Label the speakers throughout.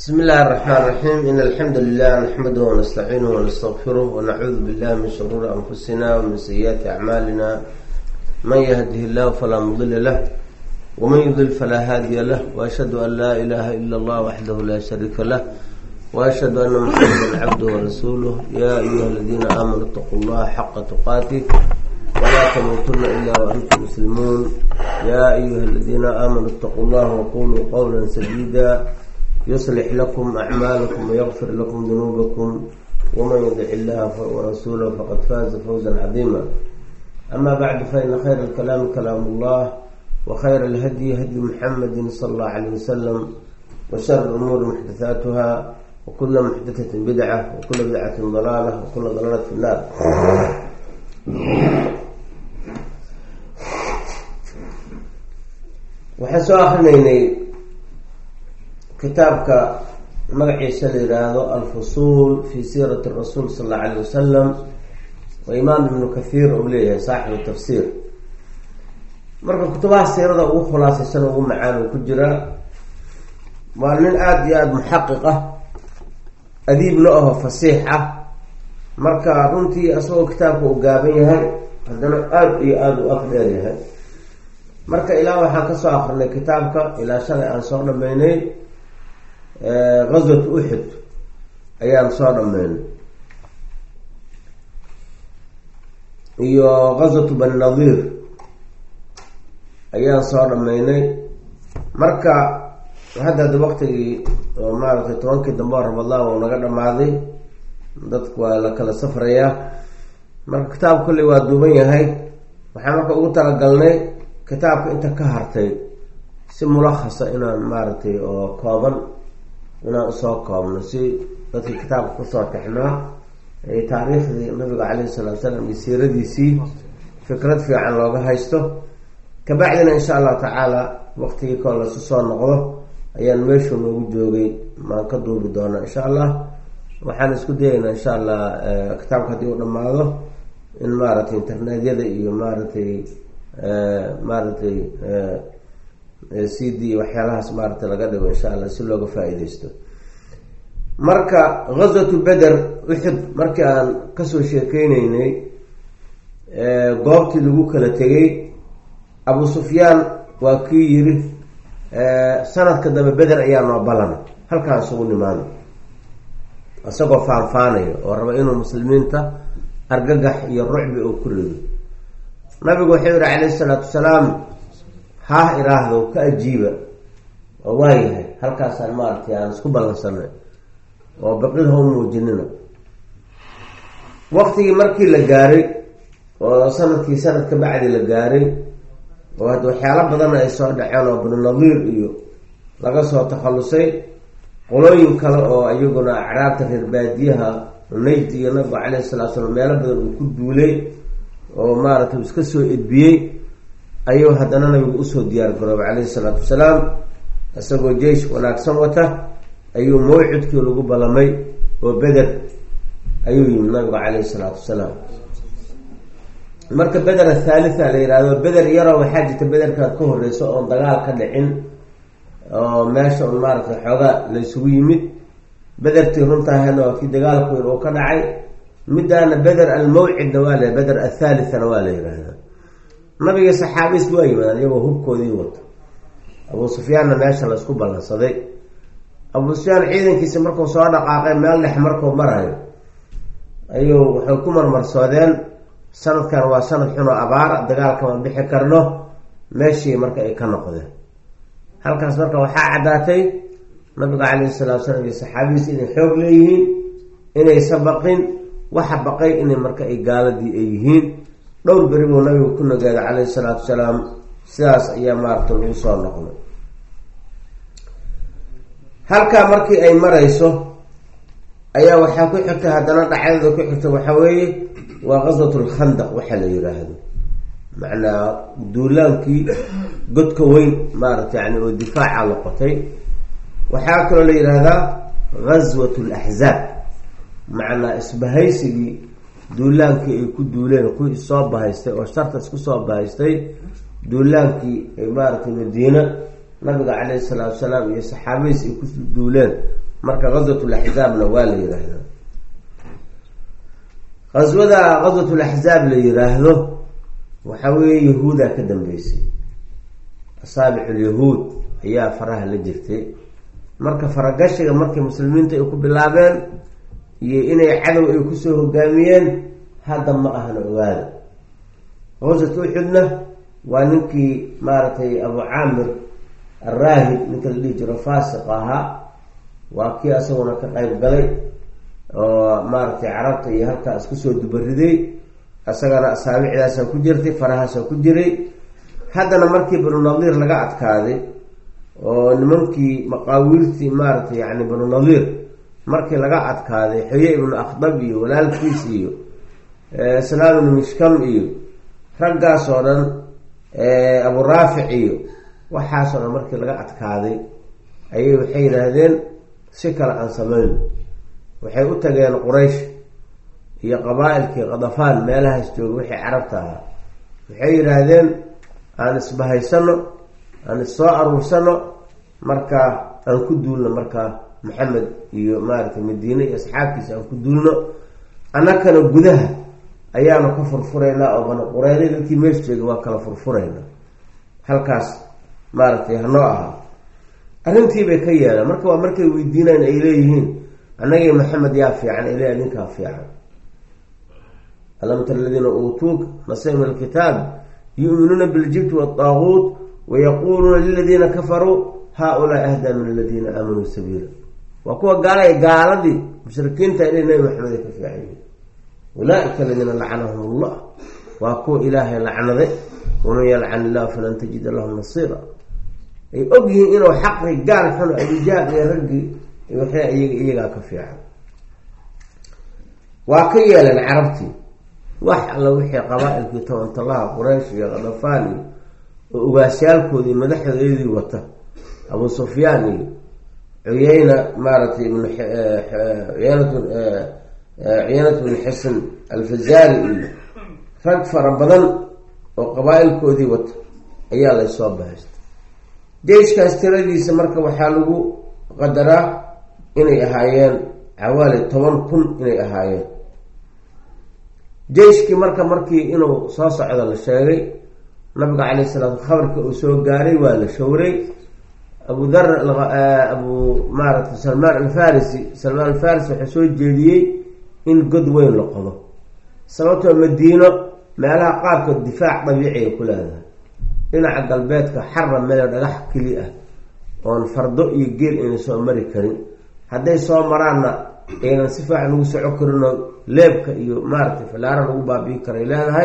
Speaker 1: بسم الله الرحمن الرحيم إن الحمد لله نحمده ونستعينه ونستغفره ونعوذ بالله من شرور أنفسنا ومن سيئات أعمالنا من يهده الله فلا مضل له ومن يضل فلا هادي له وأشهد أن لا إله إلا الله وحده لا شريك له وأشهد أن محمدا عبده ورسوله يا أيها الذين آمنوا اتقوا الله حق تقاته ولا تموتن إلا وأنتم مسلمون يا أيها الذين آمنوا اتقوا الله وقولوا قولا سديدا يصلح لكم أعمالكم ويغفر لكم ذنوبكم ومن يطع الله ورسوله فقد فاز فوزا عظيما أما بعد فإن خير الكلام كلام الله وخير الهدي هدي محمد صلى الله عليه وسلم وشر الأمور محدثاتها وكل محدثة بدعة وكل بدعة ضلالة وكل ضلالة في النار waxaan soo akrinaynay kitaabka magaciisa la yihaahdo alfusuul fi siirati rasuul sal alla alayh wasalam oo imaam ibnu kathiir uu leeyahay saaxibu tafsiir marka kutubaha siirada ugu khulaasaysan ugu macaan uu ku jiraa waa nin aada iyo aada muxaqiq ah adiibna aho fasiix ah marka runtii asagoo kitaabka uu gaaban yahay haddana aada iyo aada u af dheer yahay marka ilaa waxaan kasoo akrinay kitaabka ilaa shalay aan soo dhameynay gazwat uxud ayaan soo dhameynay iyo gazwatu bani nadiir ayaan soo dhameynay marka hadda ada waqtigii oo maaragtay tobankii dambe oo ramadaan uu naga dhamaaday dadku waa la kala safrayaa marka kitaabka kolley waa duuban yahay waxaan marka ugu talagalnay kitaabka inta ka hartay si mulakhasa inaan maaragtay oo kooban inaan usoo koobno si dadkii kitaabka kusoo tixnaa ay taariikhdii nabiga caleyhi salatu salaam iyo siiradiisii fikrad fiican looga haysto kabacdina insha allahu tacaala waqtigii koo lasu soo noqdo ayaan meeshuu noogu joogay maan ka duubi doonaa insha allah waxaan isku dayaynaa insha allah kitaabka haddii uu dhamaado in maaragtay internetyada iyo maaragtay maaragtay c d waxyaalahaas maaragtay laga dhigo insha allah si looga faa-ideysto marka gazwatu beder uxud markii aan kasoo sheekeyneynay goobtii lagu kala tegay abu sufyaan waa kii yiri sanadka dambe beder ayaa noo balana halkaan isugu nimaano isagoo faanfaanaya oo raba inuu muslimiinta argagax iyo rucbi oo ku rido nabigu wuxuu yihi calayhi salaatu wasalaam haah iraahdo ka ajiiba oo waayahay halkaasaan maaragtay aan isku ballansanay oo baqid ha u muujinina waqtigii markii la gaaray oo sanadkii sanad ka bacdi la gaaray oo hadda waxyaalo badanna ay soo dhaceen oo banu nadiir iyo laga soo takhallusay qolooyin kale oo iyaguna acraabta reer baadiyaha najd iyo nabigu calayhi salatu salaam meelo badan uu ku duulay oo maaragtay uu iska soo edbiyey ayuu haddana nabigu usoo diyaar garoobay calayhi salaatu wasalaam isagoo jeish wanaagsan wata ayuu mawcidkii lagu ballamay oo beder ayuu yimid nabigu calayhi salaatu wasalaam marka beder athaalitha la yihahdo beder yaroo waxaa jirta bederkaad ka horeyso oon dagaal ka dhicin oo meesha un maaragtay xoogaa la isugu yimid bedertii runtaahana waa kii dagaalku weyn uu ka dhacay midaana beder almawcidna waa la beder athaalithana waa la yihahdaa nabiga saxaabiis waa yimaadaan iyagoo hubkoodii wato abuu sufyaanna meesha la isku ballansaday abuu sufyaan ciidankiisi markuu soo dhaqaaqay meel dhex markuu marayo ayuu waxay ku marmarsoodeen sanadkan waa sanad xunoo abaara dagaalkama bixi karno meeshii marka ay ka noqdeen halkaas marka waxaa caddaatay nabiga calayhi salatu salaam iyo saxaabidiis inay xoog leeyihiin inaysa baqin waxa baqay inay marka ay gaaladii ay yihiin dhowr beri buu nabigu ku nagaaday calayhi salaatu wasalaam sidaas ayaa maaragta lagu soo noqday halkaa markii ay marayso ayaa waxaa ku xigtay haddana dhacdada ku xigta waxaa weeye waa qaswat lkhandaq waxaa la yiraahdo macnaa duulaankii godka weyn maaragta yani oo difaaca noqotay waxaa kaloo la yidhaahdaa ghaswat laxzaab macnaa isbahaysigii duulaankii ay ku duuleen kuwii soo bahaystay oo shartas kusoo bahaystay duulaankii maaragtay madiina nabiga caleyhi salaatu salaam iyo saxaabadiis ay ku duuleen marka ghazwatulaxzaabna waa la yiraahdaa ghaswada ghazwatulaxzaab la yiraahdo waxa weeye yahuudaa ka dambeysay asaabiculyahuud ayaa faraha la jirtay marka faragashiga markay muslimiinta ay ku bilaabeen iyo inay cadow ay kusoo hogaamiyeen hadda ma ahna ogaada hawsat uxudna waa ninkii maaragtay abu caamir araahib ninka la dhihi jiro faasiq ahaa waa kii asaguna ka qayb galay oo maaragtay carabta iyo halkaas kusoo dubariday isagana asaabicdaasa ku jirtay farahaasa ku jiray haddana markii banu nadiir laga adkaaday oo nimankii maqaawiirtii maaragtay yani banu nadiir markii laga adkaaday xoye ibnu akhdab iyo walaalkiis iyo islaam ibnu mishkam iyo raggaas oo dhan abu raafic iyo waxaasoo dhan markii laga adkaaday ayay waxay yidhaahdeen si kale aan samayno waxay u tageen quraysh iyo qabaa-ilkii kadafaan meelahaas jooga wixii carabta ahaa waxay yidhaahdeen aan isbahaysano aan issoo aruursano markaa aan ku duulno markaa maxamed iyo maaragtay madiine iyo asxaabtiisa aan ku duulno annakana gudaha ayaanu ka furfuraynaa oo bana qureyre dadkii meesha jooga waa kala furfuraynaa halkaas maaragtay hanoo ahaa arrintii bay ka yeeleen marka waa markay weydiinayn ay leeyihiin annagii maxamed yaa fiican ay leeya ninkaa fiican alam tara aladiina uutuuk nasiib min alkitaab yu'minuuna biljibti waataaguut wayaquuluuna liladiina kafaruu haa-ulaa ahdaa min aladiina aamanuu sabiila waa kuwa gaalay gaaladii mushrikiinta inay nabi maxamed ay ka fiican yihiin ulaaika aladiina lacanahum allah waa kuwa ilaahay lacnaday waman yalcan illahu falan tajida lahum nasiira ay og yihiin inuu xaqi gaal xun abujaal iyo raggii waxay iyaga iyagaa ka fiican waa ka yeeleen carabtii wax alla wixii qabaa-ilkii tobantalaha quraysh iyo kadafaan iyo oo ugaasyaalkoodii madaxdoodii wata abu sufyaan iyo cuyeyna maaragtay ibn cuyeynat cuyeynat bnu xisn alfazaari iyo rag fara badan oo qabaa-ilkoodii wata ayaa laysoo bahaystay jeyshkaas tiradiisa marka waxaa lagu qadaraa inay ahaayeen cawaali toban kun inay ahaayeen jeyshkii marka markii inuu soo socdo la sheegay nabiga calayh salaam khabarka uu soo gaaray waa la showray abu dar abu maaragtay salmaan alfarisi salmaan alfarisi wuxuu soo jeediyey in god weyn la qodo sababtoo madiino meelaha qaarkood difaac dabiiciay ku leedahay dhinaca galbeedka xara meel dhagax keli ah oon fardo iyo geel ayna soo mari karin hadday soo maraanna aynan si fiican lagu soco karinoo leebka iyo maaragtay filaara lagu baabi'i karay leedahay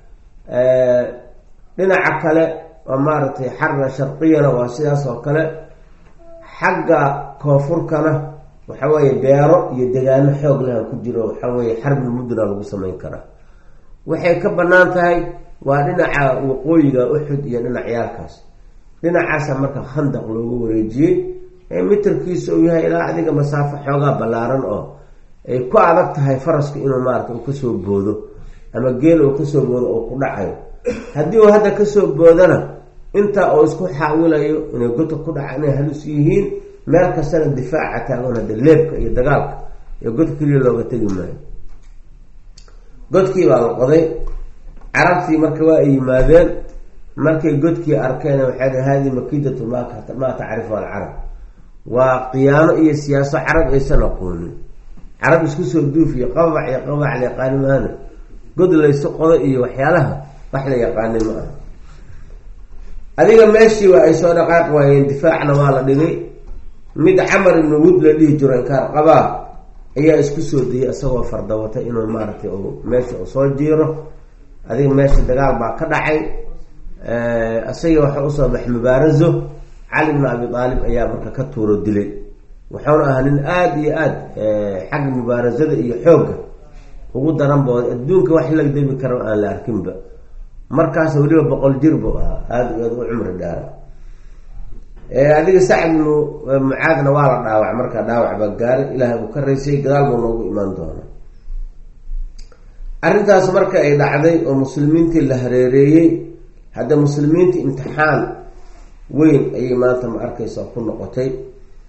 Speaker 1: dhinaca kale waa maaragtay xarra sharqiyana waa sidaas oo kale xagga koonfurkana waxa weeye beero iyo degaano xoog laha ku jiro waxa weeye xarbi mudna lagu samayn karaa waxay ka bannaan tahay waa dhinaca waqooyiga uxud iyo dhinacyaalkaas dhinacaasa marka khandaq loogu wareejiyey ee mitarkiisa uu yahay ilaa adiga masaafo xoogaa ballaaran oo ay ku adag tahay faraska inuu maarata uu kasoo boodo ama geel uu kasoo boodo oo ku dhacayo haddii uu hadda kasoo boodana intaa uu isku xaawilayo inay godka ku dhaca inay halus yihiin meel kastana difaaca taagan hadda leebka iyo dagaalka iyo god keliya looga tegi maayo godkii baa la qoday carabtii marka waa ay yimaadeen markay godkii arkeen waxay dhi hadi makidatu maa tacrifu alcarab waa khiyaano iyo siyaaso carab aysan aqoonin carab isku soo duuf iyo qabac iyo qabac la yaqaani maana god laysu qodo iyo waxyaalaha wax la yaqaanay ma aha adiga meeshii waa ay soo dhaqaaq waayeen difaacna waa la dhigay mid camar ibnu wud la dhihi jiro inkaar qabaa ayaa isku soo dayay isagoo fardawata inuu maaragtay meesha u soo jiiro adiga meesha dagaal baa ka dhacay isaga waxa usoo bax mubaarazo cali bnu abi aalib ayaa marka ka tuuro dilay wuxuuna ahaa nin aada iyo aada xagga mubaarazada iyo xoogga ugu daran bo adduunka wax lagdami kara aan la arkinba markaas weliba boqol jir buu ahaa aada iyo aada u cumri dhaara adiga sacd ibnu mucaadna waa la dhaawac markaa dhaawac baa gaaray ilaahay uu ka raysay gadaal buu noogu imaan doonaa arrintaas marka ay dhacday oo muslimiintii la hareereeyey hadda muslimiinta imtixaan weyn ayay maanta ma arkaysa ku noqotay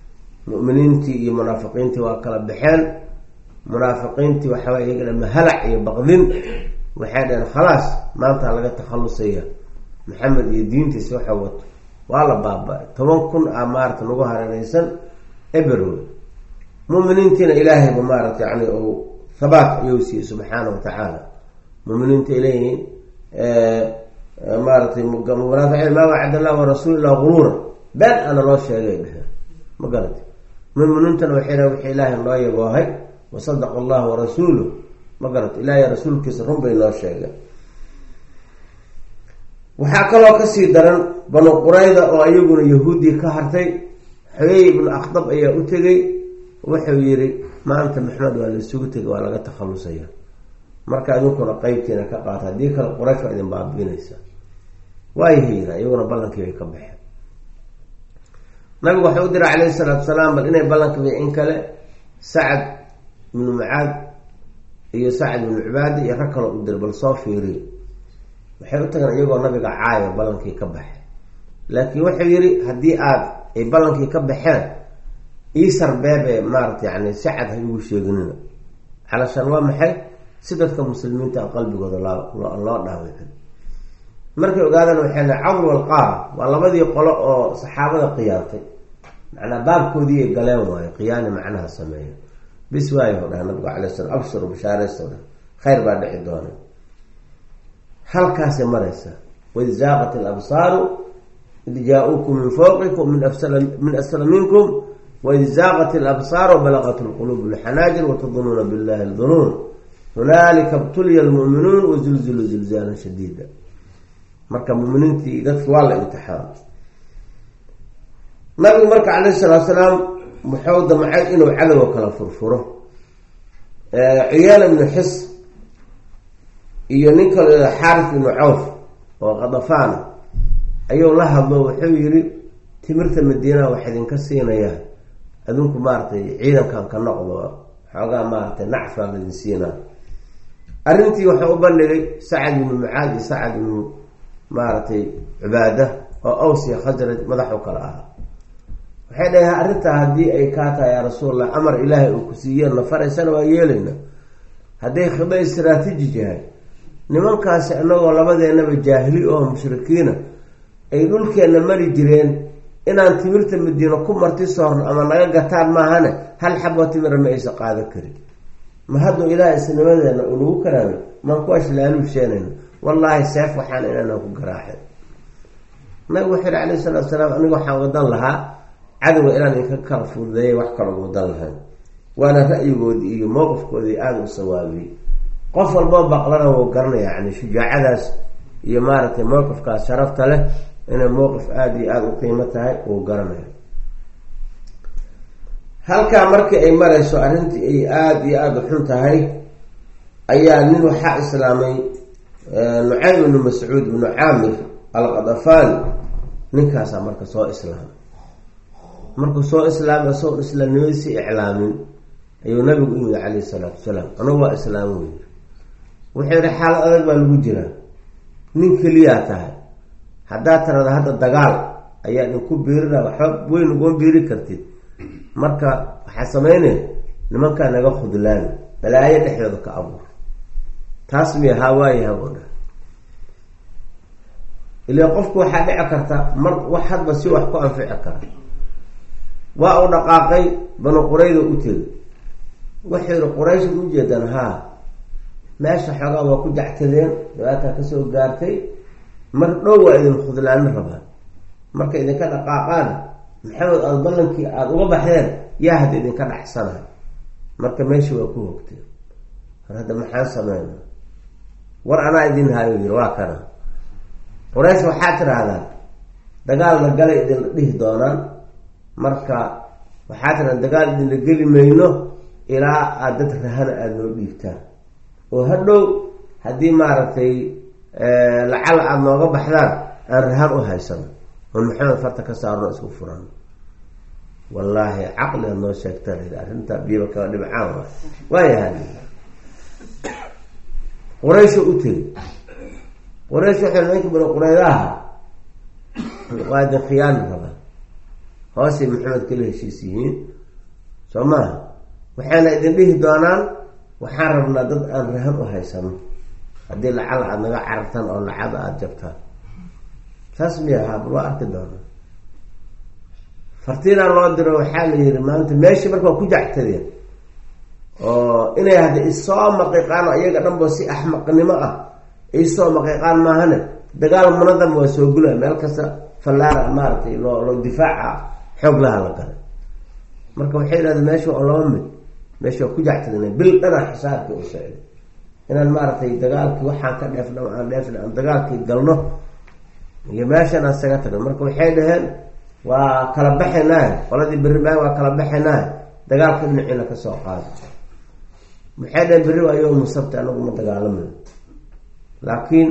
Speaker 1: mu'miniintii iyo munaafiqiintii waa kala baxeen munaafiqiintii waxaway iyagana mahalac iyo baqdin waxay dhaheen khalaas maanta laga takhalusaya maxamed iyo diintiisa waxa wato waa la baaba-ay toban kun a maarata nagu hareereysan eberwe muminiintiina ilaahayba maarata yani uu habaat ayuu siiyey subxaana wa tacaala muminiinta ileeyihiin maaratay munaafiqiin maa wacad allah warasuul ilaa guruura been ana loo sheegay dheheen ma garata muminiintana waxay dhahen wixii ilaahay noo yaboohay wasadaqa allah warasuuluh ma garata ilaahay rasuulkiisa run bay noo sheegeen waxaa kaloo kasii daran banu qurayda oo iyaguna yahuudii ka hartay xoyey ibnu akhdab ayaa u tegay wuxuu yihi maanta maxmed waa la isugu tegay waa laga takhalusaya marka idinkuna qeybtiina ka qaata haddii kale quraysh waa idin baabiinaysa waayahayda iyaguna ballankii bay ka baxeen nabigu waxau u diray calayhi salaatu salaam bal inay ballanka in kale sacad ibnu mucaad iyo sacad ibnu cibaada iyo rag kaloo u diray bal soo fiiriy waxay u tageen iyagoo nabiga caayo ballankii ka baxay laakiin wuxuu yihi haddii aad ay ballankii ka baxeen iisar beebe maarata yani sacad ha igu sheeginina calashaan waa maxay si dadka muslimiinta a qalbigooda loo loo dhaawicin markay ogaadaan waxay le cawl walqaar waa labadii qolo oo saxaabada qiyaantay macnaa baabkoodii ay galeen waayo qiyaani macnaha sameeya bis waayo dhaha nabigu alay slam abshiru bishaaraysto dha khayr baa dhici doona halkaasay maraysaa waid zaaqat alabsaaru id jaa-uukum min fawqikum min asfala minkum waid zaaqat alabsaar wbalaqat lquluub lxanaajir watadunuuna billahi ldunuun hunaalika btuliya lmu'minuun wazulziluu zilzaalan shadiida marka muminiintii dadki waa la imtixaan nabigu marka calayhi salaatu salaam wuxuu damcay inuu cadowga kala furfuro ciyaal ibnu xis iyo nin kalo xaaris ibnu cawf oo qadafaana ayuu la hadlo wuxuu yihi timirta madiina wax idinka siinayaa adinku maaratay ciidankan ka noqdo xoogaa maaratay nacfaa laidin siinaa arrintii waxau u bandhigay sacad ibnu mucaad iyo sacad ibnu maaragtay cibaada oo aws iyo khasraj madaxu kale ahaa waxay dhahay arrintaa haddii ay kaa tahay yaa rasuulallah amar ilaahay uu ku siiyeen na faraysana waa yeelayna hadday khido istraatiji yahay nimankaasi inagoo labadeenaba jaahili oo mushrikiina ay dhulkeenna mari jireen inaan timirta madiino ku marti soorno ama naga gataan maahane hal xabo timira ma aysa qaadan karin ma hadduu ilaah isnimadeena uu nagu karaamay maan ku ashlaaluusheenayna wallaahi seef waxaan inaanan ku garaaxin nabigu wuxuu yihi calayhi salaatu salaam aniga waxaan wadan lahaa cadowga inaan inka kala fududeeyay wax kaloo wadan lahayn waana ra'yigoodii iyo mowqifkoodii aada u sawaabiyey qof walboo baqlana wuu garanaya yani shujaacadaas iyo maaragtay mowqifkaas sharafta leh inay mowqif aada iyo aada u qiimo tahay wuu garanaya halkaa markii ay marayso arrintii ay aada iyo aada u xun tahay ayaa nin waxaa islaamay nucaym ibnu mascuud ibnu caamir alqadafani ninkaasaa marka soo islaamay markuu soo islaamay isagoon islaamnimadiisi iclaamin ayuu nabigu u yimid calayhi salaatu wasalaam anagu waa islaam wey wuxuu yihi xaalad adag baa lagu jiraa nin keliyaa tahay haddaad tirada hadda dagaal ayaa idinku biirina waxba weyn uguma biiri kartid marka waxaa sameynaya nimankaa naga khudlaani balaayo dhexdooda ka abuur taas miya haa waayaha buu dhaha ilaa qofku waxaa dhici karta mar wax hadba si wax ku anfici kara waa uu dhaqaaqay banu qurayda u tegay wuxuu yihi quraysh ma ujeedaan haa meesha xoogaa waa ku jactadeen dhibaataa kasoo gaartay mar dhow waa idin khudlaano rabaan markay idinka dhaqaaqaan maxamed aada ballankii aada uga baxdeen yaa hadda idinka dhacsanahay marka meesha waa ku hogteen war hadda maxaan sameyna war anaa idin haayo yiri waa kana quraysh waxaa tiraahdaa dagaalna galay idinla dhihi doonaan marka waxaa tiraada dagaal idinla geli mayno ilaa aada dad rahana aada noo dhiibtaan oo hadhow haddii maaragtay lacala aada nooga baxdaan aan rahan u haysano oon maxamed farta ka saarno isku furan wallaahi caqliga noo sheegtaan arrinta biyaba kala dhibcaan waa waayaha quraysho u tegi quraysh waxay nimanka bani quraydaha waa idin khiyaani rabaa hoosay maxamed kala heshiis yihiin soo maaha waxayna idin dhihi doonaan waxaan rabnaa dad aan rahan u haysano haddii lacal aada naga carartaan oo lacada aada jabtaan saas miya haa bal waa arki doonaa fartiinaa loo diro waxaa la yihi maanta meeshii marka waa ku jactadeen oo inay hadda isoo maqiiqaan oo iyaga dhanbo si axmaqnimo ah isoo maqiiqaan maahane dagaal munadam waa soo gulaa meel kasta fallaara maaratay loo loo difaaca xoog laha la galay marka waxay yidhahdeen meesha oo laba mid meesha waa ku jactadeen bil dhana xisaabkii u socday inaan maaragtay dagaalkii waxaan ka dheefna aan dheefna aan dagaalkii galno iyo meeshan aan isaga tagno marka waxay dhaheen waa kala baxaynaaye qoladii berri baa waa kala baxaynaaye dagaalka dhinaciina kasoo qaada maxay dhaheen berri waa yowmu sabti anagu ma dagaalamayo laakiin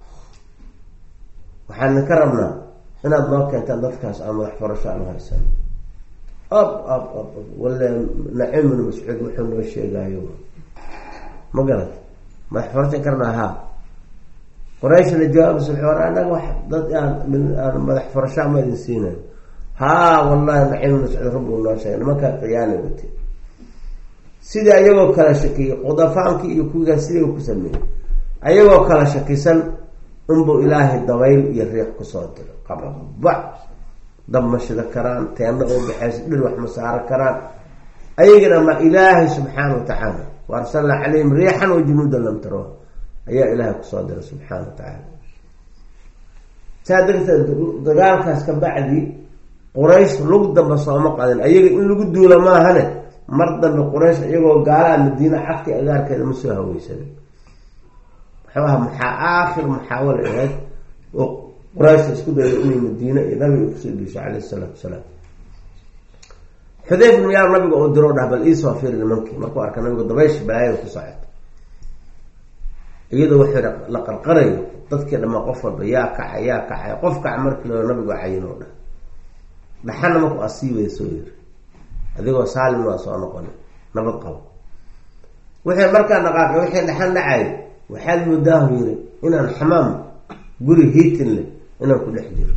Speaker 1: waxaan ka rabnaa inaad noo keentaan dadkaas aan madax furasho aan haysan ab ab ab wala naciim ibnu mascuud wuxuu noo sheegaayo ma garat madax furashan karnaa haa qorayshna jawaabs wuxuu war anaga wax dad aan aan madax furashaa ma idin siinayo haa wallahi naciim ibnu mascuud rabbi uu noo sheegay nimankaa qiyaana wate sidii ayagoo kala shakiyey qudafaankii iyo kuwigaa sidii ku sameeyey ayagoo kala shakisan unbuu ilaahay dabayl iyo riiq kusoo diro qababac dab ma shida karaan teena oo baxaysa dhir wax ma saaro karaan ayagana ma ilaahay subxaana wa tacaala wa arsalnaa calayhim riixan wa junuudan lam taroha ayaa ilaahay kusoo diray subxaana wa tacaala saa darteed dagaalkaas ka bacdi quraysh lug damba sooma qadin ayaga in lagu duula maahane mar dambe quraysh iyagoo gaalaha madiina cagti agaarkeeda ma soo haweysanin waxaha maxaa aakhir muxaawala ahayd oo quraysha isku dayda inay madiine iyo nabiga kusoo dhiisho caleyhi salaatu wasalaam xudayf ibnu yaar nabiga oo diro dhah bal iisoo fiiri nimankii markuu arka nabigu dabaysh balaayada ku socoto iyadoo waxay la qarqarayo dadkii dhamaa qof walba yaa kaca yaa kacay qof kaca markii lao nabigu cayin oo dhah dhaxana marku asiibaya soo yiri adigoo saalim waa soo noqona nabad qabo wixii markaa dhaqaaqay wixii dhaxan dhacay waxaad moodaahu yiri inaan xamaam guri hiitin leh inaan ku dhex jiro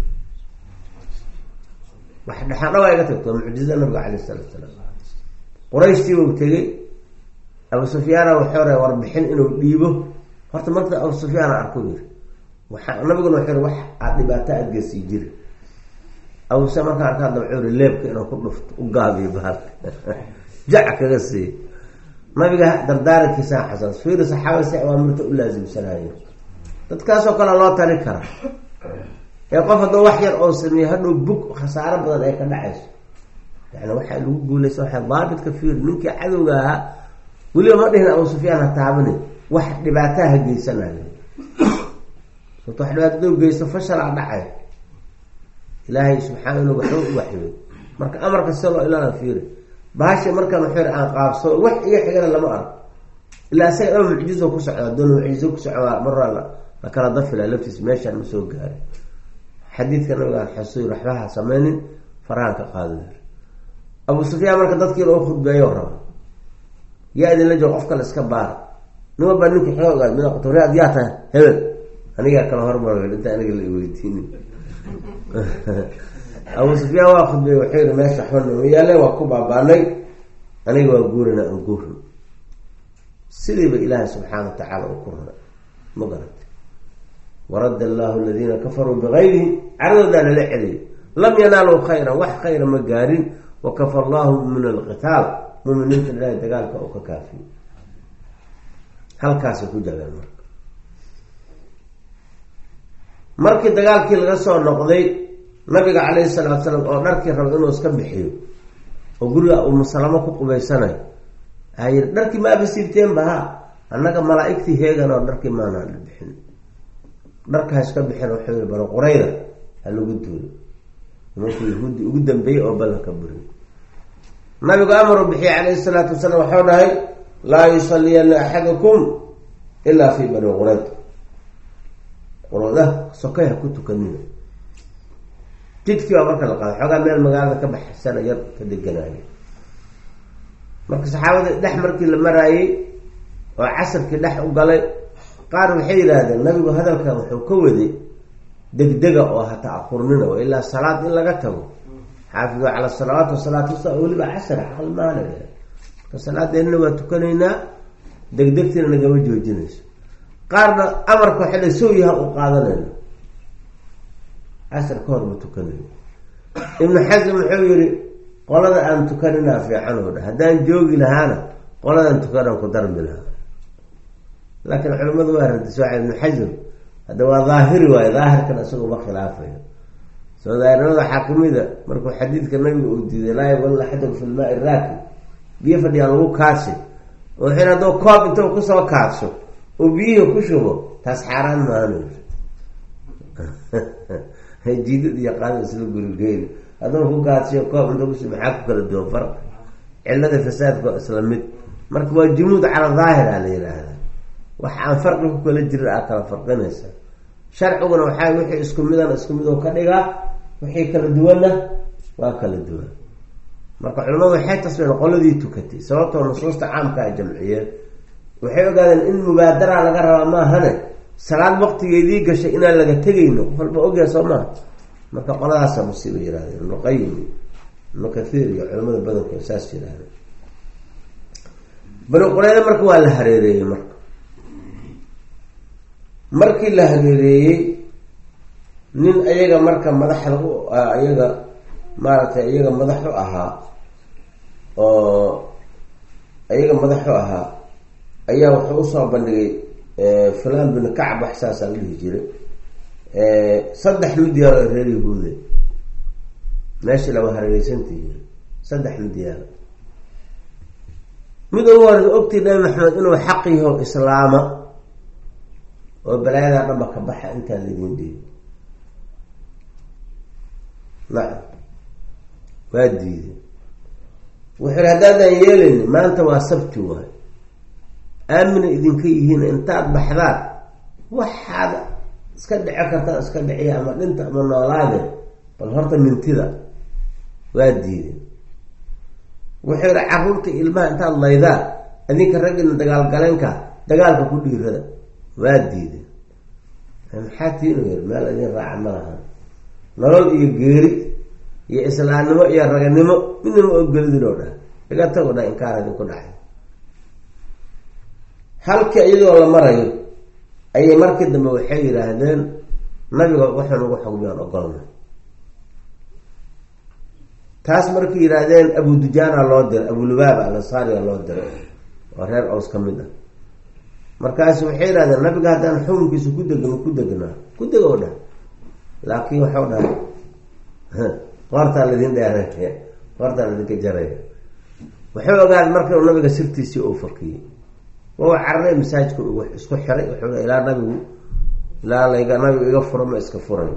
Speaker 1: wax dhexaandhawa iga tagto waa mucjiza nabiga caleyh isalaatu salaam qurayshtii buu tegey abu sufyaana waxuu ra warbixin inuu dhiibo horta marta abu sufyaana arku yiri waxa nabiguna wuxuu wax aad dhibaato adgeysii jiri abu sufyaan markaa arkaa dabcuu ri leebka inuu ku dhufto u gaabiyo bahalka jac kaga siiy nabiga dardaarankiisaa xasaas fiiri saxaabada si awaamirta u laasimsanayo dadkaasoo kale loo tali kara ee qof haddoo wax yar oo sameeye hadhow bug khasaaro badan ay ka dhacayso yani waxaa lagu guulaysa waa daabitka fiir ninkii cadowga ahaa weliba ma dhihin abu sufyaan ha taabani wax dhibaataha ha geysanayo sababto wax dhibaatada u geysto fashalaa dhacay ilaahay subxaana inu waxba u waxyooy marka amarka si loo ilaala fiiri bahasha markaan waxu aan qaabso wax iga xigana lama arko ilaa isaga dhaba mucjizo ku socda doon mucjizo ku socda marra la kala dafila laftiis meeshaan ma soo gaarin xadiidka nabigaan xasuy waxbaha sameynin farahan ka qaado abu sufyaan marka dadkii loo khudbeeyo raba yaa idinla joogo qof kale iska baara nima baa ninka xooga ogaad mid qotore ad yaa tahay hebel anigaa kala hormar inta aniga la iweydiinin abu sufyaan waa khudbeey wuxuu yihi meesha waxba nooma yaale waa ku baabaanay aniga waa guurina aan guurin sidiiba ilaahay subxaana wa tacaala u ku raray ma garantay waradda allahu aladiina kafaruu bigayrihim caradoodaa lala celiyay lam yanaaluu khayran wax khayra ma gaarin wakafa allahu min alqitaal muminiinta ilaahay dagaalka oo ka kaafiyo halkaasay ku jabeen marka markii dagaalkii laga soo noqday nabiga calayhi salaatu salaam oo dharkii raba inuu iska bixiyo oo guriga umusalamo ku qubaysanayo aa yiri dharkii ma abasiibteenba ha annaga malaa-igtii heegan oo dharkii maanaan bixin dharka ha iska bixin wuxuu yiri balo qurayda ha lagu duulo nimankii yahuudi ugu dambeeyey oo ballanka buriy nabigu amaruu bixiyey calayhi salaatu wasalaam waxau dhahay laa yusaliyana axadukum ilaa fi bani qurayd qurada sokay ha ku tukanina jidkii baa marka la qaaday xoogaa meel magaalada ka baxsana yar ka deganaayo marka saxaabada dhex markii la maraayey oo casarkii dhex u galay qaar waxay yidhaahdeen nabigu hadalkan wuxuu ka waday degdega oo ha ta-aqurnina oo ilaa salaad in laga tago xaafidu cala salawaat wasalaat usta weliba casar aqal maala marka salaadeenna waa tukanaynaa degdegtina nagama joojinayso qaarna amarka waxa la sooyaha u qaadanayna casar ka hor ma tukanayno ibnu xasan wuxuu yihi qolada aan tukaninaa fiican oo dha haddaan joogi lahaana qoladan tukanaan ku darmi lahaa laakiin culimadu waa radis waa ibnu xasan hadda waa daahiri waayo daahirkan isaga uma khilaafayo soo daahirnimada waxaa kamida markuu xadiidka nabiga uu diiday laa yabal axadakum fi lmaai raakib biyo fadhiyaa lagu kaadsi oo xin hadduu koob intuu kusoo kaadso oo biyihii ku shubo taas xaaraan maano jiidad iyo qaada isla gurigeyn hadduu ku kaadsiyo koob intuu kushubo maxaa ku kala duwan farq cilada fasaadka waa isla mid marka waa jumuud cala daahir a la yidhaahdaa wax aan farqi ku kala jirin aa kala farqinaysa sharciguna waxaa wixii isku midana isku mid oo ka dhigaa wixii kala duwanna waa kala duwan marka culimadu waxay tasbeen qoladii tukatay sababtoo nusuusta caamka a jamciyeen waxay ogaadeen in mubaadara laga rabaa maahane salaad waqtigeedii gashay inaan laga tegayno qof walba ogyaha soo maha marka qoladaasa musiiba yirahdeen ibnuqayim ibnu kathiir iyo culimada badankood saas yirahdeen bani qureyda marka waa la hareereeyey marka markii la hareereeyey nin ayaga marka madaxda u ayaga maaragtay iyaga madaxu ahaa oo iyaga madaxu ahaa ayaa wuxuu usoo bandhigay fulan bin kacb wax saasaa la dhihi jiray saddex midyaalo ee reer yahuude meesha laba hareereysantihiin saddex midyaalo mid ugu horeysa ogtii nabi maxamed inuu xaq yaho islaama oo balaayadaa dhanba ka baxa intaan laydin dhiibi nacam waa diiday wuxuu ihi haddaadaan yeelayni maanta waa sabti waay aamina idinka yihiin intaad baxdaan waxaad iska dhici kartaa iska dhiciya ama dhinta ama noolaade bal horta mintida waa diiday wuxuu yihi carruurta ilmaha intaad laydaan adinka raggina dagaalgaleenka dagaalka ku dhiirada waa diiday maxaa tiinu yir meel idin raaca ma laha nolol iyo geeri iyo islaamnimo iyo raganimo midnama ogolidin oo dhah iga tago dha inkaar idinku dhacay halkii iyadoo la marayo ayay markii dambe waxay yidhaahdeen nabiga waxaan ugu xugmiyaan ogolna taas markay yidhaahdeen abu dujaana loo diray abulubaaba alansaariga loo diray oo reer ows ka mid ah markaasu waxay yidhahdeen nabiga haddaan xukunkiisa ku degno ku degnaa ku deg oo dhah laakiin waxau dhahay qoortaa laydin dheereeya qoortaa laydinka jaraya wuxuu ogaaday marka nabiga sirtiisii uu fakiyey waa cararay masaajidka isku xiray wuxuu ilaa nabigu ilaa layga nabigu iga furo ma iska furayo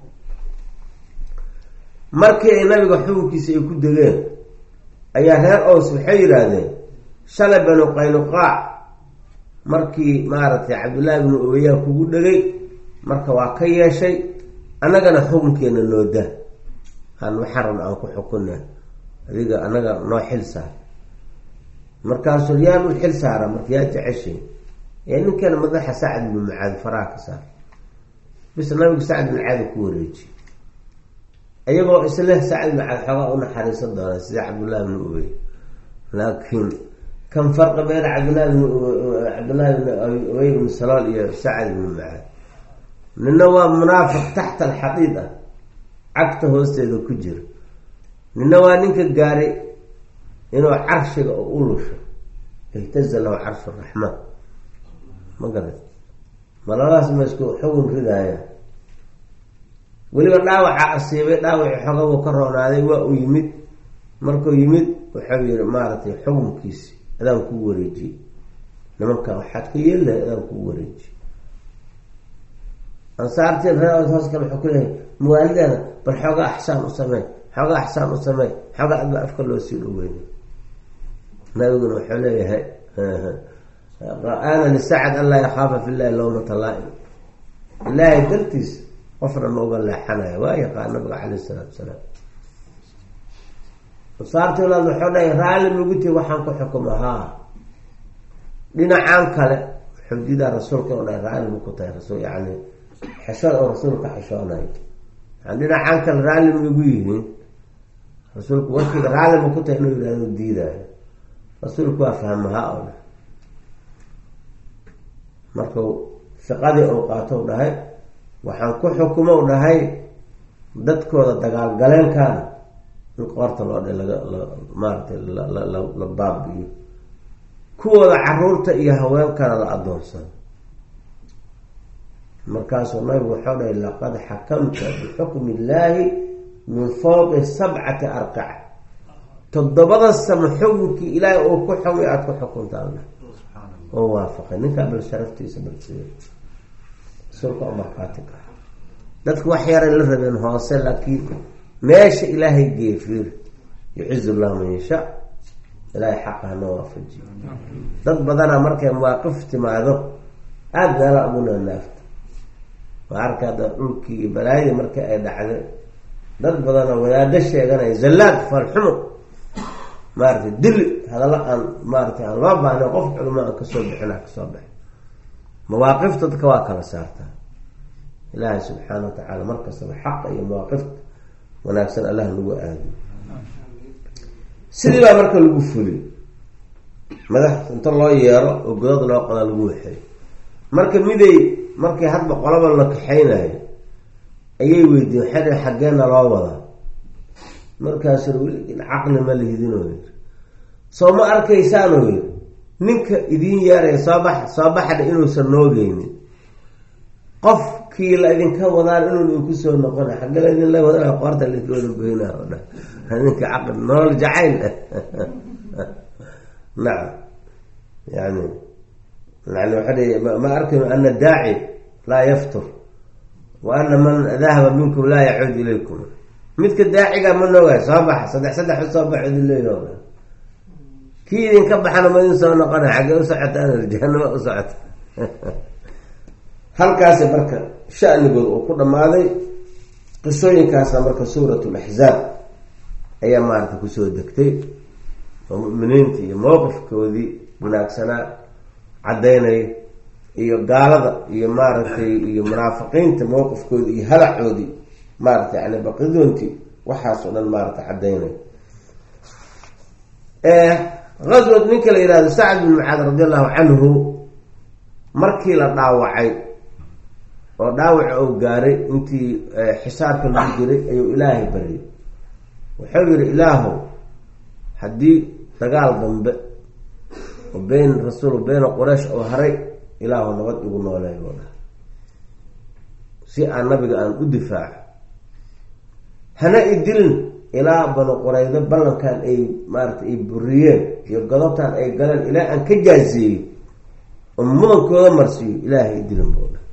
Speaker 1: markii ay nabiga xukunkiisa ay ku degeen ayaa reer ows waxay yidhaahdeen shalay banu qaynuqaac markii maaragtay cabdullaahi bnu ubeyaa kugu dhegay marka waa ka yeeshay annagana xukunkeena noo daa aan waxaan rabna aan ku xukuna adiga annaga noo xil saar markaasuu yaan u xil saara marka yaa jeceshay ee ninkan madaxa sacd bnu mucaad faraha ka saar bis nabigu sacd bin caadi ku wareeji iyagoo isleh sacd bin caad xoogaa u naxariisan doona sida cabdullahi bnu ubey laakiin kan farqi beyna cabdillahi bn cabdillahi bn ubey bn salool iyo sacd bnu mucaad nina waa munaafiq taxta alxadiid ah cagta hoosteeda ku jira nina waa ninka gaaray inuu carshiga u lusho iltaza lahu carshu raxmaan ma garat ma labadaas ma isku xugun ridaaya weliba dhaawaca asiibay dhaawacii xoga buu ka roonaaday waa uu yimid markuu yimid wuxuu yihi maaragtay xukunkiisi adaan kuu wareejiyey nimanka waxaad ka yeeli lahay adaan kuu wareejiyey ansaartiin ree hoos kale wuxuu ku leeyahay mawaalideeda bal xoogaa axsaan u samey xoogaa axsaan u samey xoogaa adba afka loo sii dhoweyna nabiguna wuxuu leeyahay ana lisacad an laa yakaafa fi llahi lowmata laa-im ilaahay dartiis qofna ma uga leexanaya waa yaqaan nabiga caleyh isalaatu salaam ansaartii walaad wuxuu leeyahay raalli maguti waxaan ku xukuma haa dhinacaan kale xudidaa rasuulka o dha raalli ma ku tahay rasul yani xeshood oo rasuulka xeshoonayo yani dhinacaan kale raalli ma igu yihiin rasuulku warkiiga raallima ku tahay inuu yihahdo diidaayo rasuulku waa fahmahaa oo dhah markuu shaqadii uu qaato u dhahay waxaan ku xukumo u dhahay dadkooda dagaalgaleenkaana in qoorta loo dhe laga maaratay la baabi'iyo kuwooda caruurta iyo haweenkana la adoonsado markaasuu nabigu waxau dhahay laqad xakamta bixukmi illaahi min fawqi sabcati arqac toddobada samo xukunkii ilaahay uu ku xugay aada ku xukuntaan oo waafaqay ninkaa bal sharaftiisa balsiiya rasuulka u markaati ka dadku wax yaray la rabeen hoose laakiin meesha ilaahay geefiir yucizu llahu man yashaa ilaahay xaqa hana waafajiyo dad badanaa markay mawaaqif timaado aada meela ugu naanaafta waa arka hadda dhulkii iyo balaayadii markii ay dhacday dad badanoo wadaado sheeganaya zallaad falxumo maaratay dili hadalla aan maaratay aan loo baahna qof culamo aan kasoo bixina kasoo baxay mawaaqifta dadka waa kala saartaa ilaahay subxaana wa tacaala markastaba xaqa iyo mawaaqifta wanaagsan allah lagu aadiyo sidii baa marka lagu fuliy madax inta loo yeero oo godad loo qodaa lagu waxeey marka miday markii hadba qolaba la kaxaynayo ayay weydiyen waxay dha xaggeena loo wadaa markaasu weli caqli ma lihidinoo yiri soo ma arkaysaanoo yiri ninka idiin yeeraya soo bax soo baxdha inuusan noogeynin qofkii la idinka wadaan inuu idinku soo noqona xagge la idinla wadaa qoorta laidinka wada goyna o dhan ninka caqli nolol jacayl nacam yani yani waxa ma arkayo ana daaci laa yaftur wa ana man dahaba minkum laa yacuud ilaykum midka daaciga ma noogaay soo baxa saddex saddex soo bax idin leeyaho dhan kii idinka baxana ma idin soo noqona xaggee u socotaan jahanama u socota halkaasi marka shanigood uu ku dhammaaday qisooyinkaasna marka suurat laxzaab ayaa maarata kusoo degtay oo muminiinta iyo mowqifkoodii wanaagsanaa caddaynaya iyo gaalada iyo maaragtay iyo munaafiqiinta mowqifkoodii iyo halacoodii maarata yani baqidoontii waxaas oo dhan maarata caddaynaya aswad ninka la yihahdo sacd bin mucaad radi allahu canhu markii la dhaawacay oo dhaawaca uu gaaray intii xisaarka lagu jiray ayuu ilaahay baryay wuxuu yihi ilaahow haddii dagaal dambe oo beyn rasuul beyna quraysh oo haray ilaahu nabad igu nooleey oo dha si aan nabiga aan u difaaco hana idilin ilaa banu quraydo ballankan ay maarata ay buriyeen iyo godobtan ay galeen ilaa aan ka jaaseeyo oo mudankooda marsiiyo ilaahay idilin buu dha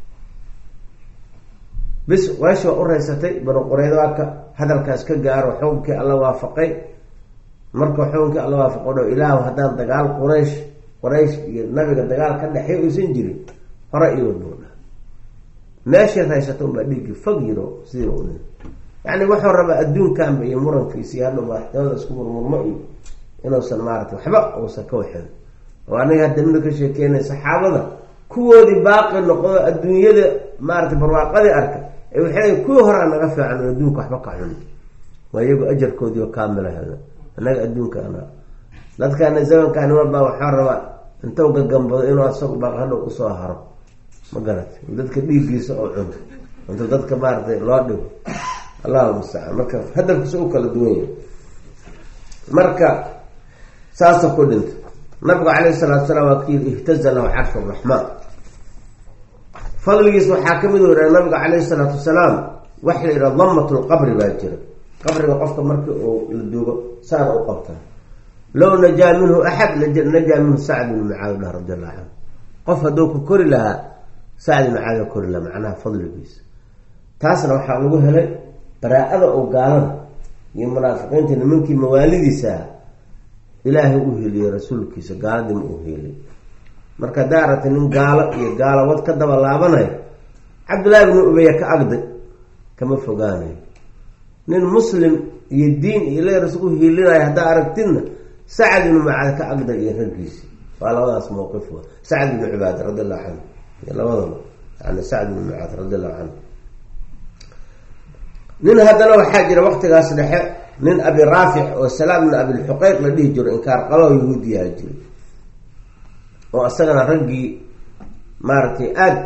Speaker 1: bis quraysh waa u raysatay banu quraydo aka hadalkaas ka gaaro xukunkii alla waafaqay marka xukunkii alla waafaqo dho ilaahu haddaan dagaal quraysh quraysh iyo nabiga dagaal ka dhexey uysan jirin hore iwad buu dha meeshay raysata unbaa dhiiggii fog yiro sidii u dhin yani wuxuu rabaa adduunkanba iyo murankiisii hadha madaxtooyada isku murmurmo iyo inuusan maarata waxba uusan ka waxin oo aniga hadda mina ka sheekeynay saxaabada kuwoodii baaqi noqdo adduunyada maarata barwaaqadii arka ee waxay kuwii horaa naga fiican oo adduunka waxba ka xun waa iyagu ajarkoodii oo kaamila hela annaga adduunkaana dadkaana zamankaani walbaa waxaa rabaa intuu gagambado inuu asagu baaq hadhow usoo haro ma garat dadka dhiiggiisa oo cun inta dadka maaratay loo dhigo allahu mustacaan marka hadalkiisa u kala duwan yahay marka saasa ku dhinta nabigu calayhi salatu salaam waa kii ihtaza lahu carshu raxmaan fadligiis waxaa kamid wara nabiga calayhi salaatu wasalaam waxa la yidhaha damat lqabri baa jira qabriga qofka markii uu la duugo saana u qabtaa low najaa minhu axad najaa minhu sacd bn mucaad lah radi allahu canhu qof hadduu ku kori lahaa sacd bn mucaad kori lahaa macnaha fadligiisa taasna waxaa lagu helay baraa-ada oo gaalada iyo munaafiqiinta nimankii mawaalidiisaa ilaahay u heliyey rasuulkiisa gaaladiima u heliyay marka haddaa aragtay nin gaalo iyo gaalawad ka daba laabanayo cabdullaahi bnu ubeya ka agday kama fogaanayo nin muslim iyo diin iyo leeras u hiilinayo haddaa aragtidna sacad ibnu macaad ka agday iyo raggiisi waa labadaas mawqif wa sacd ibnu cibaada radi allahu canhu iyo labadaba yani sacd ibnu macaad radi allahu canhu nin haddana waxaa jira waktigaas dhexe nin abi raafic oo salaam ibn abilxuqeyq la dhihi jiro inkaar qabao yahuudiyaha jiray oo isagana raggii maaragtay aada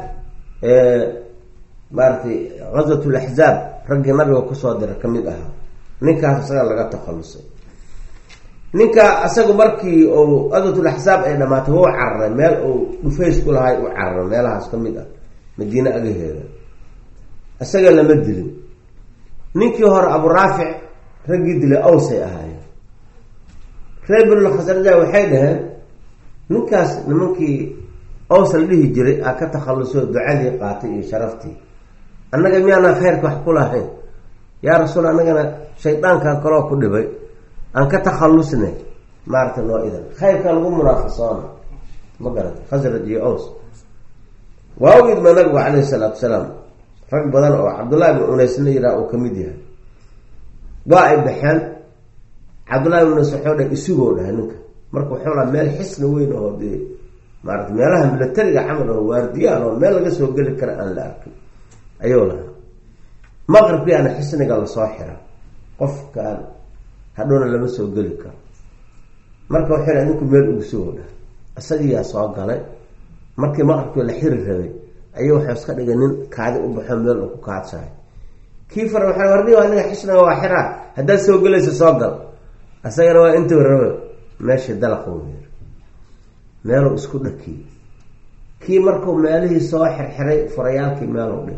Speaker 1: maaratay gazwat laxzaab raggii nabiga kusoo diray kamid ahaa ninkaas isaga laga takhalusay ninka isagu markii uu gazwatulaxsaab ay dhamaatay wuu cararay meel uu dhufays ku lahay u cararay meelahaas kamid ah madiine agaheeda isaga lama dilin ninkii hore abu raafic raggii dilay awsay ahaayeen reer binulkhasraja waxay dhaheen ninkaas nimankii aws la dhihi jiray aa ka takhaluso ducadii qaatay iyo sharaftii annaga miyaanaan khayrka wax ku lahayn yaa rasuul annagana shaydaankan kaloo ku dhibay aan ka takhalusnay maarata noo idan khayrka lagu munaafasoona ma garata khasraj iyo aws waa u idma nabigu calayhi salaatu salaam rag badan oo cabdullahi bin unaysna yiraa uu kamid yahay waa ay baxeen cabdullahi bin unays waxuu dhahay isugoo dhahay ninka marka wuxuu laha meel xisna weyn oo dee maarata meelaha milatariga camal oo waardiyaan oo meel laga soo geli kara aan la arkin ayuu lahaa maqribkiiana xisniga lasoo xira qofkaan hadhowna lama soo geli karo marka waxay dhahay ninku meel ugu sugoo dhahay isagiyaa soo galay markii maqribkii la xiri rabay ayuu waxuu iska dhigay nin kaadi u baxo meel uu ku kaadsahay kii fara waxaa warni aniga xisniga waa xiraa haddaad soo gelaysa soo gal isagana waa intuu raba meeshii dalaqa weer meeluu isku dhakiyey kii markuu meelihii soo xirxiray furayaalkii meeluu dhig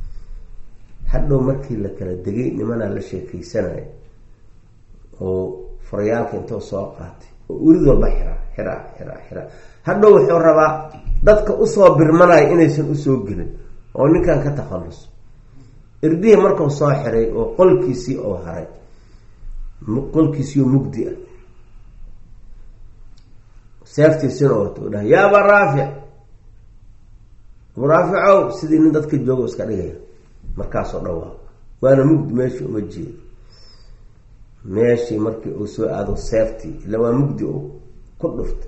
Speaker 1: hadhow markii la kala degay nimanaa la sheekeysanaya oo furayaalka intuu soo qaatay oo urid walba xiraa xiraa xiraa xiraa hadhow wuxuu rabaa dadka usoo birmanaya inaysan usoo gelin oo ninkan ka takhaluso irdihii markuu soo xiray oo qolkiisii oo haray qolkiisiioo mugdi ah seeftiisina ooto dhahay yaa abaa raafic abuu raaficow sidii nin dadka joogo iska dhigaya markaasoo dhawaaq waana mugdi meeshii uma jeeda meeshii markii uu soo aado seeftii ila waa mugdi uu ku dhuftay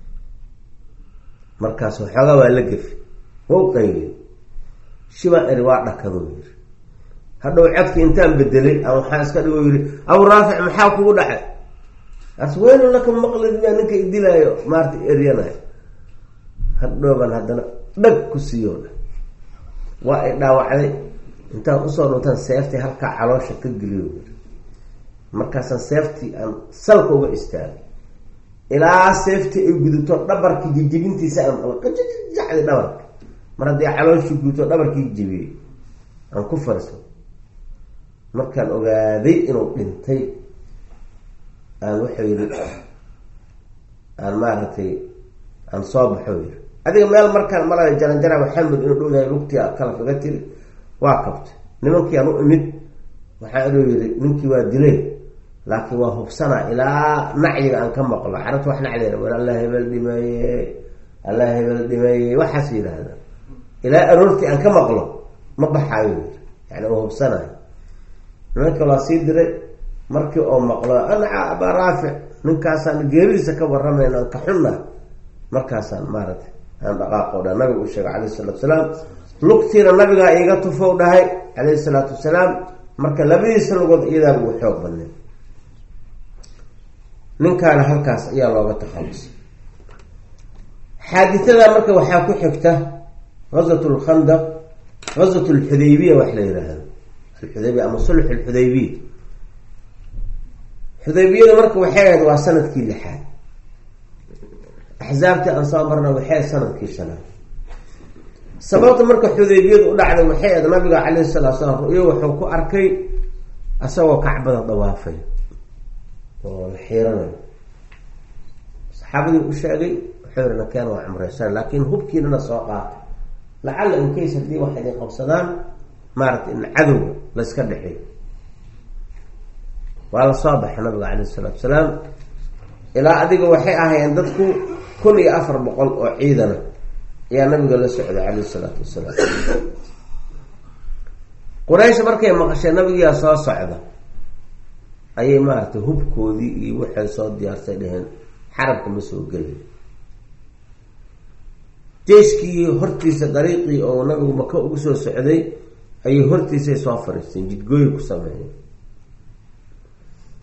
Speaker 1: markaas waxoogaa waa la gefi wau qayliy shibaan eri waa dhakaduu yiri hadhow codkii intaan bedelay a waxaan iska dhigo yiri abuu raafic maxaa kugu dhacay as weynu laka maqlid baa ninka idilaayo maarta eryanayo hadhowbaan haddana dhag ku siiyo dha waa ay dhaawacday intaan usoo dhuntaan seeftii halkaa caloosha ka geliyo yiri markaasaan seeftii aan salka uga istaagay ilaa seeftii ay guduto dhabarkii jijibintiisa aan maqlo qajajacdi dhabarka mar haddii calooshii guduto dhabarkii jibiyey aan ku farso markaan ogaaday inuu dhintay aan wuxuu yidhi aan maaragtay aan soo baxo yiri adiga meel markaan malayo jaranjara maxamed inuu dhow yahay lugtii kala kaga tiri waa kabtay nimankii aan u imid waxaa inuu yidhi ninkii waa dilay laakiin waa hubsanaa ilaa nacyiga aan ka maqlo carabta wax nacdeena war alla hebel dhimeeye alla hebel dhimeeye waxaas yidhaahda ilaa aroortii aan ka maqlo ma baxaayo yiri yani uu hubsanayo nimanka waa sii diray markii oo maqlo anaca abaa raafic ninkaasaan geeridiisa ka waramayna aan ka xunna markaasaan maaragtay aan dhaqaaqo dha nabiga u sheegay calayhi salatu wasalaam lugtiina nabigaa iiga tufow dhahay calayhi salaatu wasalaam marka labadiisa lugood iyadaa ugu xoog badnay ninkaana halkaas ayaa looga takhalusay xaadithada marka waxaa ku xigta gazwat lkhandaq gazwat lxudaybiya wax la yidhaahdo alxudaybiya ama sulx alxudaybiya xudaybiyada marka waxay ahayd waa sanadkii lixaad axsaabtii aan soo marna waxay ahayd sanadkii shanaad sababta marka xudaybiyadu u dhacday waxay ahayd nabiga calayhi salatu salaam ru'yo wuxuu ku arkay isagoo kacbada dawaafay oo la xiiranayo saxaabadii u sheegay wuxuu yihi nakeen waa cumreysan laakiin hubkiinana soo qaatay lacalla inkays haddii wax idin qabsadaan maaragtay in cadowga la iska dhexeeyo waa la soo baxay nabiga calayh isalaatu salaam ilaa adiga waxay ahaayeen dadku kun iyo afar boqol oo ciidana ayaa nabiga la socday calayh isalaatu wasalaam quraysh markay maqasheen nabigiyaa soo socda ayay maaragtay hubkoodii iyo waxay soo diyaarsay dheheen xarabka ma soo gelin jeyskii hortiisa dariiqii oo nabigu maka ugu soo socday ayay hortiisay soo fariisteen jidgooyi ku sameeyeen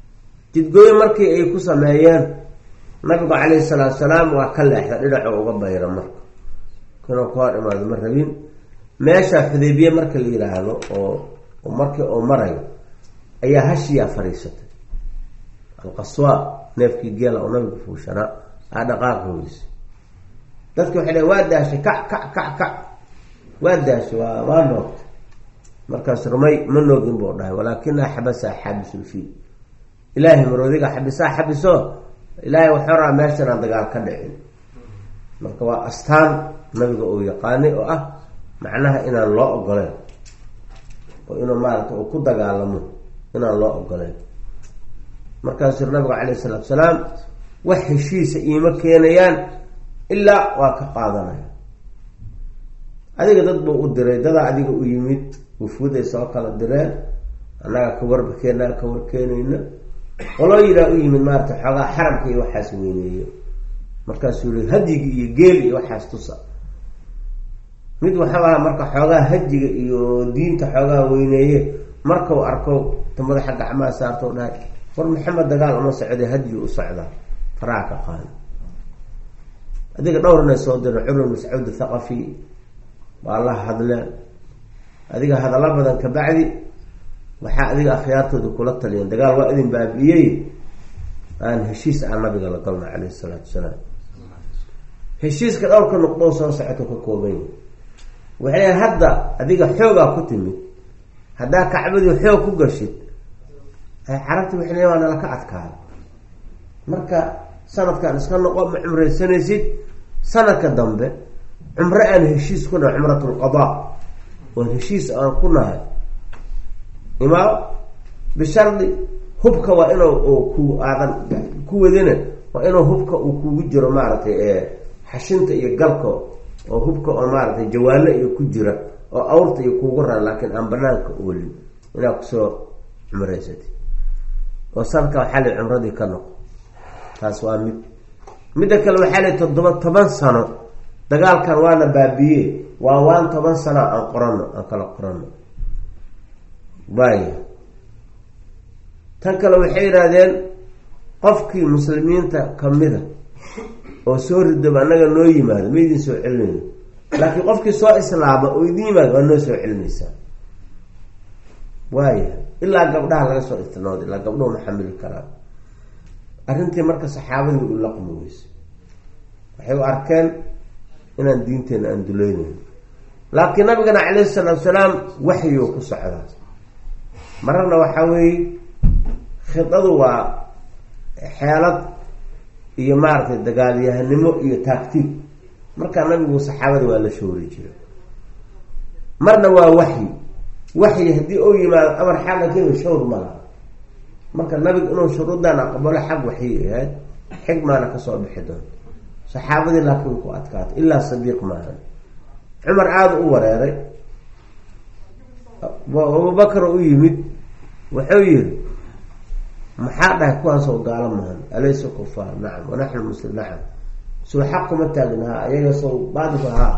Speaker 1: jidgooyo markii ay ku sameeyeen nabigu calayhi salaatu salaam waa ka leexda dhinaco uga bayra marka inuu ka hor imaado ma rabin meesha xudeybiye marka la yidhaahdo oo markii oo marayo ayaa hashiyaa fadhiisatay alqaswa neefkii geela oo nabigu fuushanaa aa dhaqaaqi weyse dadki waxay dhaheen waa daashay kac kac kac kac waa daashay waa waa noogtay markaas rumay ma noogin buu dhahay walaakinaa xabasaa xaabisulfiil ilaahay maroodiga xabisaa xabiso ilaahay waxuu raa meeshan aan dagaal ka dhicin marka waa astaan nabiga uu yaqaanay oo ah macnaha inaan loo ogoleen oo inuu maarata uu ku dagaalamo inaan loo ogoleen markaasuu nabigu calayhi salaatu salaam wax heshiisa iima keenayaan ilaa waa ka qaadanaya adiga dad buu u diray dadaa adiga u yimid wufuud ay soo kala direen annaga ka warbakeenaa ka warkeenayna qoloo yiraa u yimid maarata xoogaa xaramka iyo waxaas weyneeyo markaasuu yii hadyigi iyo geel iyo waxaas tusa mid waxau ahaa marka xoogaa hajiga iyo diinta xoogaa weyneeye markau arko ta madaxa gacmaha saarto dhahay war maxamed dagaal uma socda hadyigu u socdaa faraha ka qaada adiga dhowrna soo dira curur mascuud thaqafi waa la hadleen adiga hadallo badan kabacdi waxaa adiga akhyaartooda kula taliyeen dagaal waa idin baabi'iyey aan heshiis aan nabiga la galno caleyhi salaatu wasalaam heshiiska dhowrka nuqdoo soo socoto ka kooban yahi waxay hadda adiga xoogaa ku timid haddaa kacbadii xoog ku gashid carabti waxay leeyiin waa nala ka adkaada marka sanadkan iska noqo ma cumraysanaysid sanadka dambe cumro aan heshiis ku nahay cumratulqadaa oon heshiis aan ku nahay imaa bishardi hubka waa inuu ku aadan ku wadina waa inuu hubka uu kugu jiro maaragtay xashinta iyo galka oo hubka oo maaragtay jawaano iyo ku jira oo awrta iyo kuugu raa laakiin aan banaanka oolin inaad kusoo cumraysatid oo sanadka waxaa la cumradii ka noqo taas waa mid midda kale waxaa la toddoba toban sano dagaalkan waana baabiye waa waan toban sano aan qorano aan kala qorano waaya tan kale waxay yidhaahdeen qofkii muslimiinta kamida oo soo ridoba annaga noo yimaado ma idin soo celinayno laakiin qofkii soo islaama oo idin yimaado waa noo soo celinaysaa waaya ilaa gabdhaha laga soo istinooda ilaa gabdhahu ma xamili karaan arrintii marka saxaabadii u laqmi weyse waxay u arkeen inaan diinteena aan dulaynayn laakiin nabigana calayhi salaatu salaam waxyuu ku socdaa mararna waxaa weeye khidadu waa xeelad iyo maaragtay dagaalyahanimo iyo taagtiig markaa nabigu saxaabada waa la shoori jiray marna waa waxyi waxyi haddii uu yimaado amar xagga kemi shawr malaha marka nabigu inuu shuruudan aqbalo xag waxyi ahayd xigmaana kasoo bixi doonto saxaabadii laakiin ku adkaato ilaa sadiiq maaha cumar aada u wareeray abubakar u yimid wuxuu yihi maxaa dhahay kuwaasoo gaalo mahan alaysa kufaar nacam wanaxnu muslim nacam sow xaq kuma taagin haa ayaga sow baadilku haa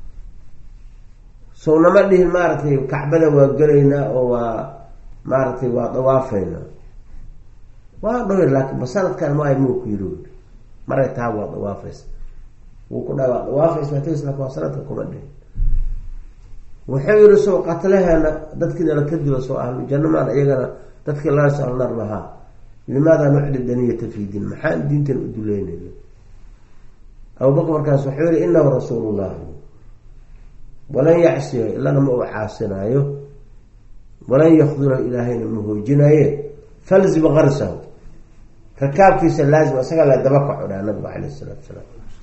Speaker 1: sow nama dhihin maaragtay kacbada waa gelaynaa oo waa maaragtay waa dawaafeynaa waa dhowr laakiin ba sanadkan ma ay muu ku yiri maray taa waa dawaafaysa wuu ku dhaha waa dawaafaysa ts lakin waa sanadka kuma dhihin wuxuu yihi sow qatlaheena dadkii nala ka dilo soo ahlu janno maan iyagana dadkii laga soo alnar lahaa limaada nucdi daniyata fi diin maxaan diintan u duleynayna abubakr markaas wuxuu yihi inahu rasuulullahi walan yacsiyo ilana ma uu caasinaayo walan yakdurahu ilaahayna ma hoojinaaye falzim qarsahu rakaabkiisa laazim isaga la daba kaco dhaha nabigu caleyh isalaatu salaam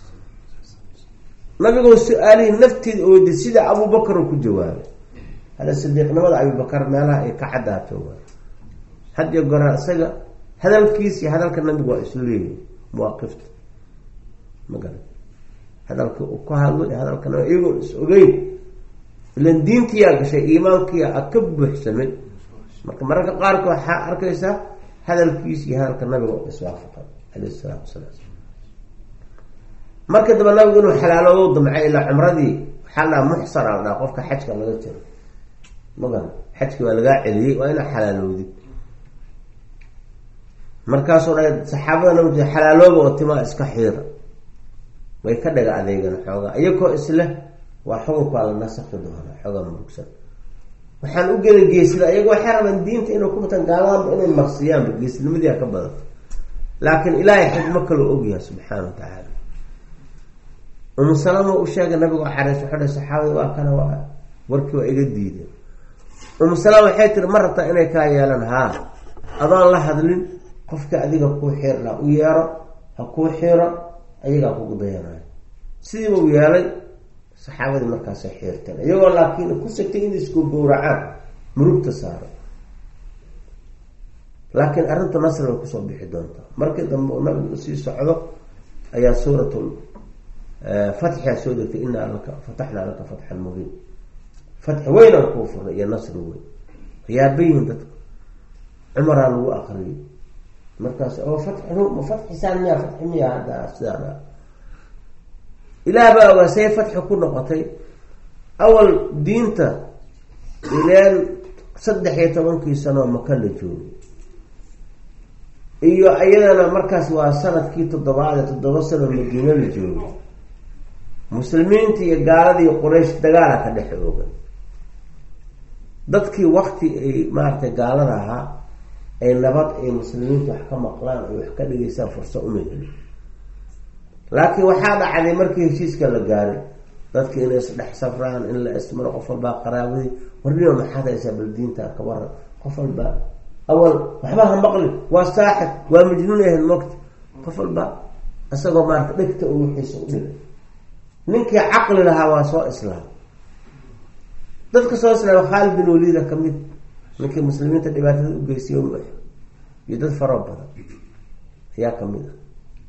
Speaker 1: nabigoo su-aalihii nafteeda ooda sida abubakar oo ku jawaabay hada sadiiqnimada abubakar meelaha ay ka cadaato waay had iyo goraa isaga hadalkiis iyo hadalka nabigu waa isu leeyihin mawaaqifta ma garan hadalka uu ka hadlo iyo hadalka nabig iyagoon is ogeyn ilan diintiyaa gashay iimaankiya a ka buuxsamay marka mararka qaarkood waxaa arkaysaa hadalkiis iyo hadalka nabiga oo iswaafaqay caleyh isalaatu wasalaam marka damba nabigu inuu xalaaloodo damcay ilaa cumradii waxaa la dhaha muxsar a dhaha qofka xajka laga jiro magan xajki waa lagaa celiyey waa inaa xalaaloodid markaasuu dha saxaabada nabig xalaalooba oo timaa iska xiira way ka dhaga adeegan xoogaa iyakoo isleh waa xukunkaa la nasakhi doona xoogaa murugsan waxaan u geli geesida iyago waxay rabaan diinta inay ku batan gaaladanba inay marsiyaanba geesnimadii ka badanta laakiin ilaahay xikmo kaloo ogyahay subxaana wa tacaala umu salama u sheegay nabigo xareys wuxuu dha saxaabada waa kana waa warkii waa iga diideen umu salama waxay tiri ma rabtaa inay kaa yeelan haa adoon la hadlin qofka adiga kuu xiir laha u yeero ha kuu xiiro ayagaa kugu dayanayo sidiiba u yeelay saxaabadii markaasay xiirteen iyagoo laakiin ku sigtay in isku gowracaan murugta saaro laakiin arrintu nasri bay kusoo bixi doontaa markii dambe uu nabigu usii socdo ayaa suuratul fatxia soo degtay inaa laka fataxnaa laka fatxan mubiin fatxi weyn aan kuu furnay iyo nasri weyn yaabayihin dadka cumaraa lagu akriyay markaas oo fatxi ma fatxisaan miyaa fatxi miya hadda sidaan ilaah baa ogaa say fatxi ku noqotay awal diinta ileen saddex iyo tobankii sanoo maka la joogay iyo iyadana markaas waa sanadkii toddobaad ee toddoba sano madiine la joogay muslimiinta iyo gaaladii quraysh dagaala ka dhex oogan dadkii wakti ay maaragtay gaalada ahaa ay nabad ay muslimiinta wax ka maqlaan ay wax ka dhigeysaan fursa uma helin laakiin waxaa dhacday markii heshiiska la gaaray dadki inay isdhex safraan in la ismaro qof walbaa qaraabadii warnima maxaad haysaa bal diinta ka waran qof walba awal waxba ha maqli waa saaxib waa majnuun ahayd mogta qof walba isagoo maarata dhegta u wixiisa u dhigay ninkii caqli lahaa waa soo islaam dadka soo islaama khaalid bin waliida kamid ninkii muslimiinta dhibaatada u geysiyo mu iyo dad faroo badan ayaa kamid ah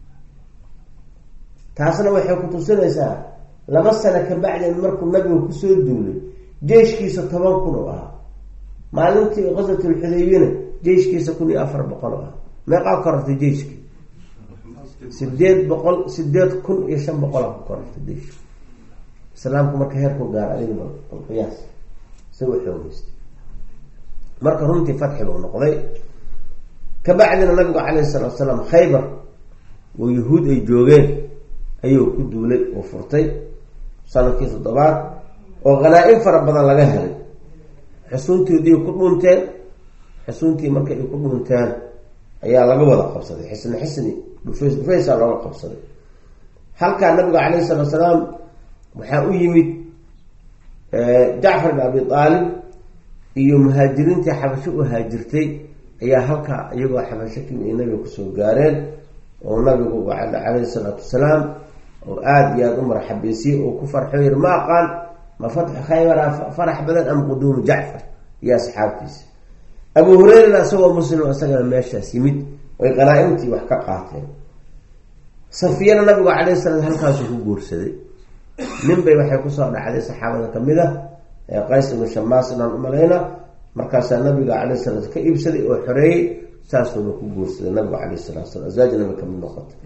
Speaker 1: taasna waxay ku tusinaysaa laba sano kabacdin markuu nabigu kusoo duulay jeyshkiisa toban kun oo ahaa maalintii qaswatulxudaybina jeyshkiisa kun iyo afar boqol oo ah meeqaa korortay jeyshkii sideed boqol sideed kun iyo shan boqolaa ku korortay jeyshki islaamku marka heerku gaar adiga qiyaas isagoo xoogeystay marka runtii fatxi buu noqday kabacdina nabigu calayhi salaatu salaam khaybar oo yahuud ay joogeen ayuu ku duulay oo furtay sanadkii toddobaad oo hanaa-in fara badan laga helay xusuuntoodii ku dhunteen xusuuntii markay ay ku dhunteen ayaa laga wada qabsaday xisni xisni dhufays dhufaysaa looga qabsaday halkaa nabiga calayhi salaatu salaam waxaa u yimid jacfar bin abi aalib iyo muhaajiriintii xabasho u haajirtay ayaa halkaa iyagoo xabasho kimi ay nabiga kusoo gaareen oo nabigu calayhi salaatu wasalaam oo aada iyo aada u marxabeysiyey oo ku farxo yiri ma aqaan ma fatxi khaybara farax badan ama quduumu jacfar iyo asxaabtiisa abu hureyrana isagoo muslim isagana meeshaas yimid oy qanaa-imtii wax ka qaateen safiyana nabigu calayhi salaam halkaasuu ku guursaday nin bay waxay kusoo dhacday saxaabada kamid a ee qays ibnu shamaas inaan umalayna markaasaa nabiga calayhi salaam ka iibsaday oo xoreeyey saasuuna ku guursaday nabigu calayhi salatu salam aswaaj nabi kamid noqotay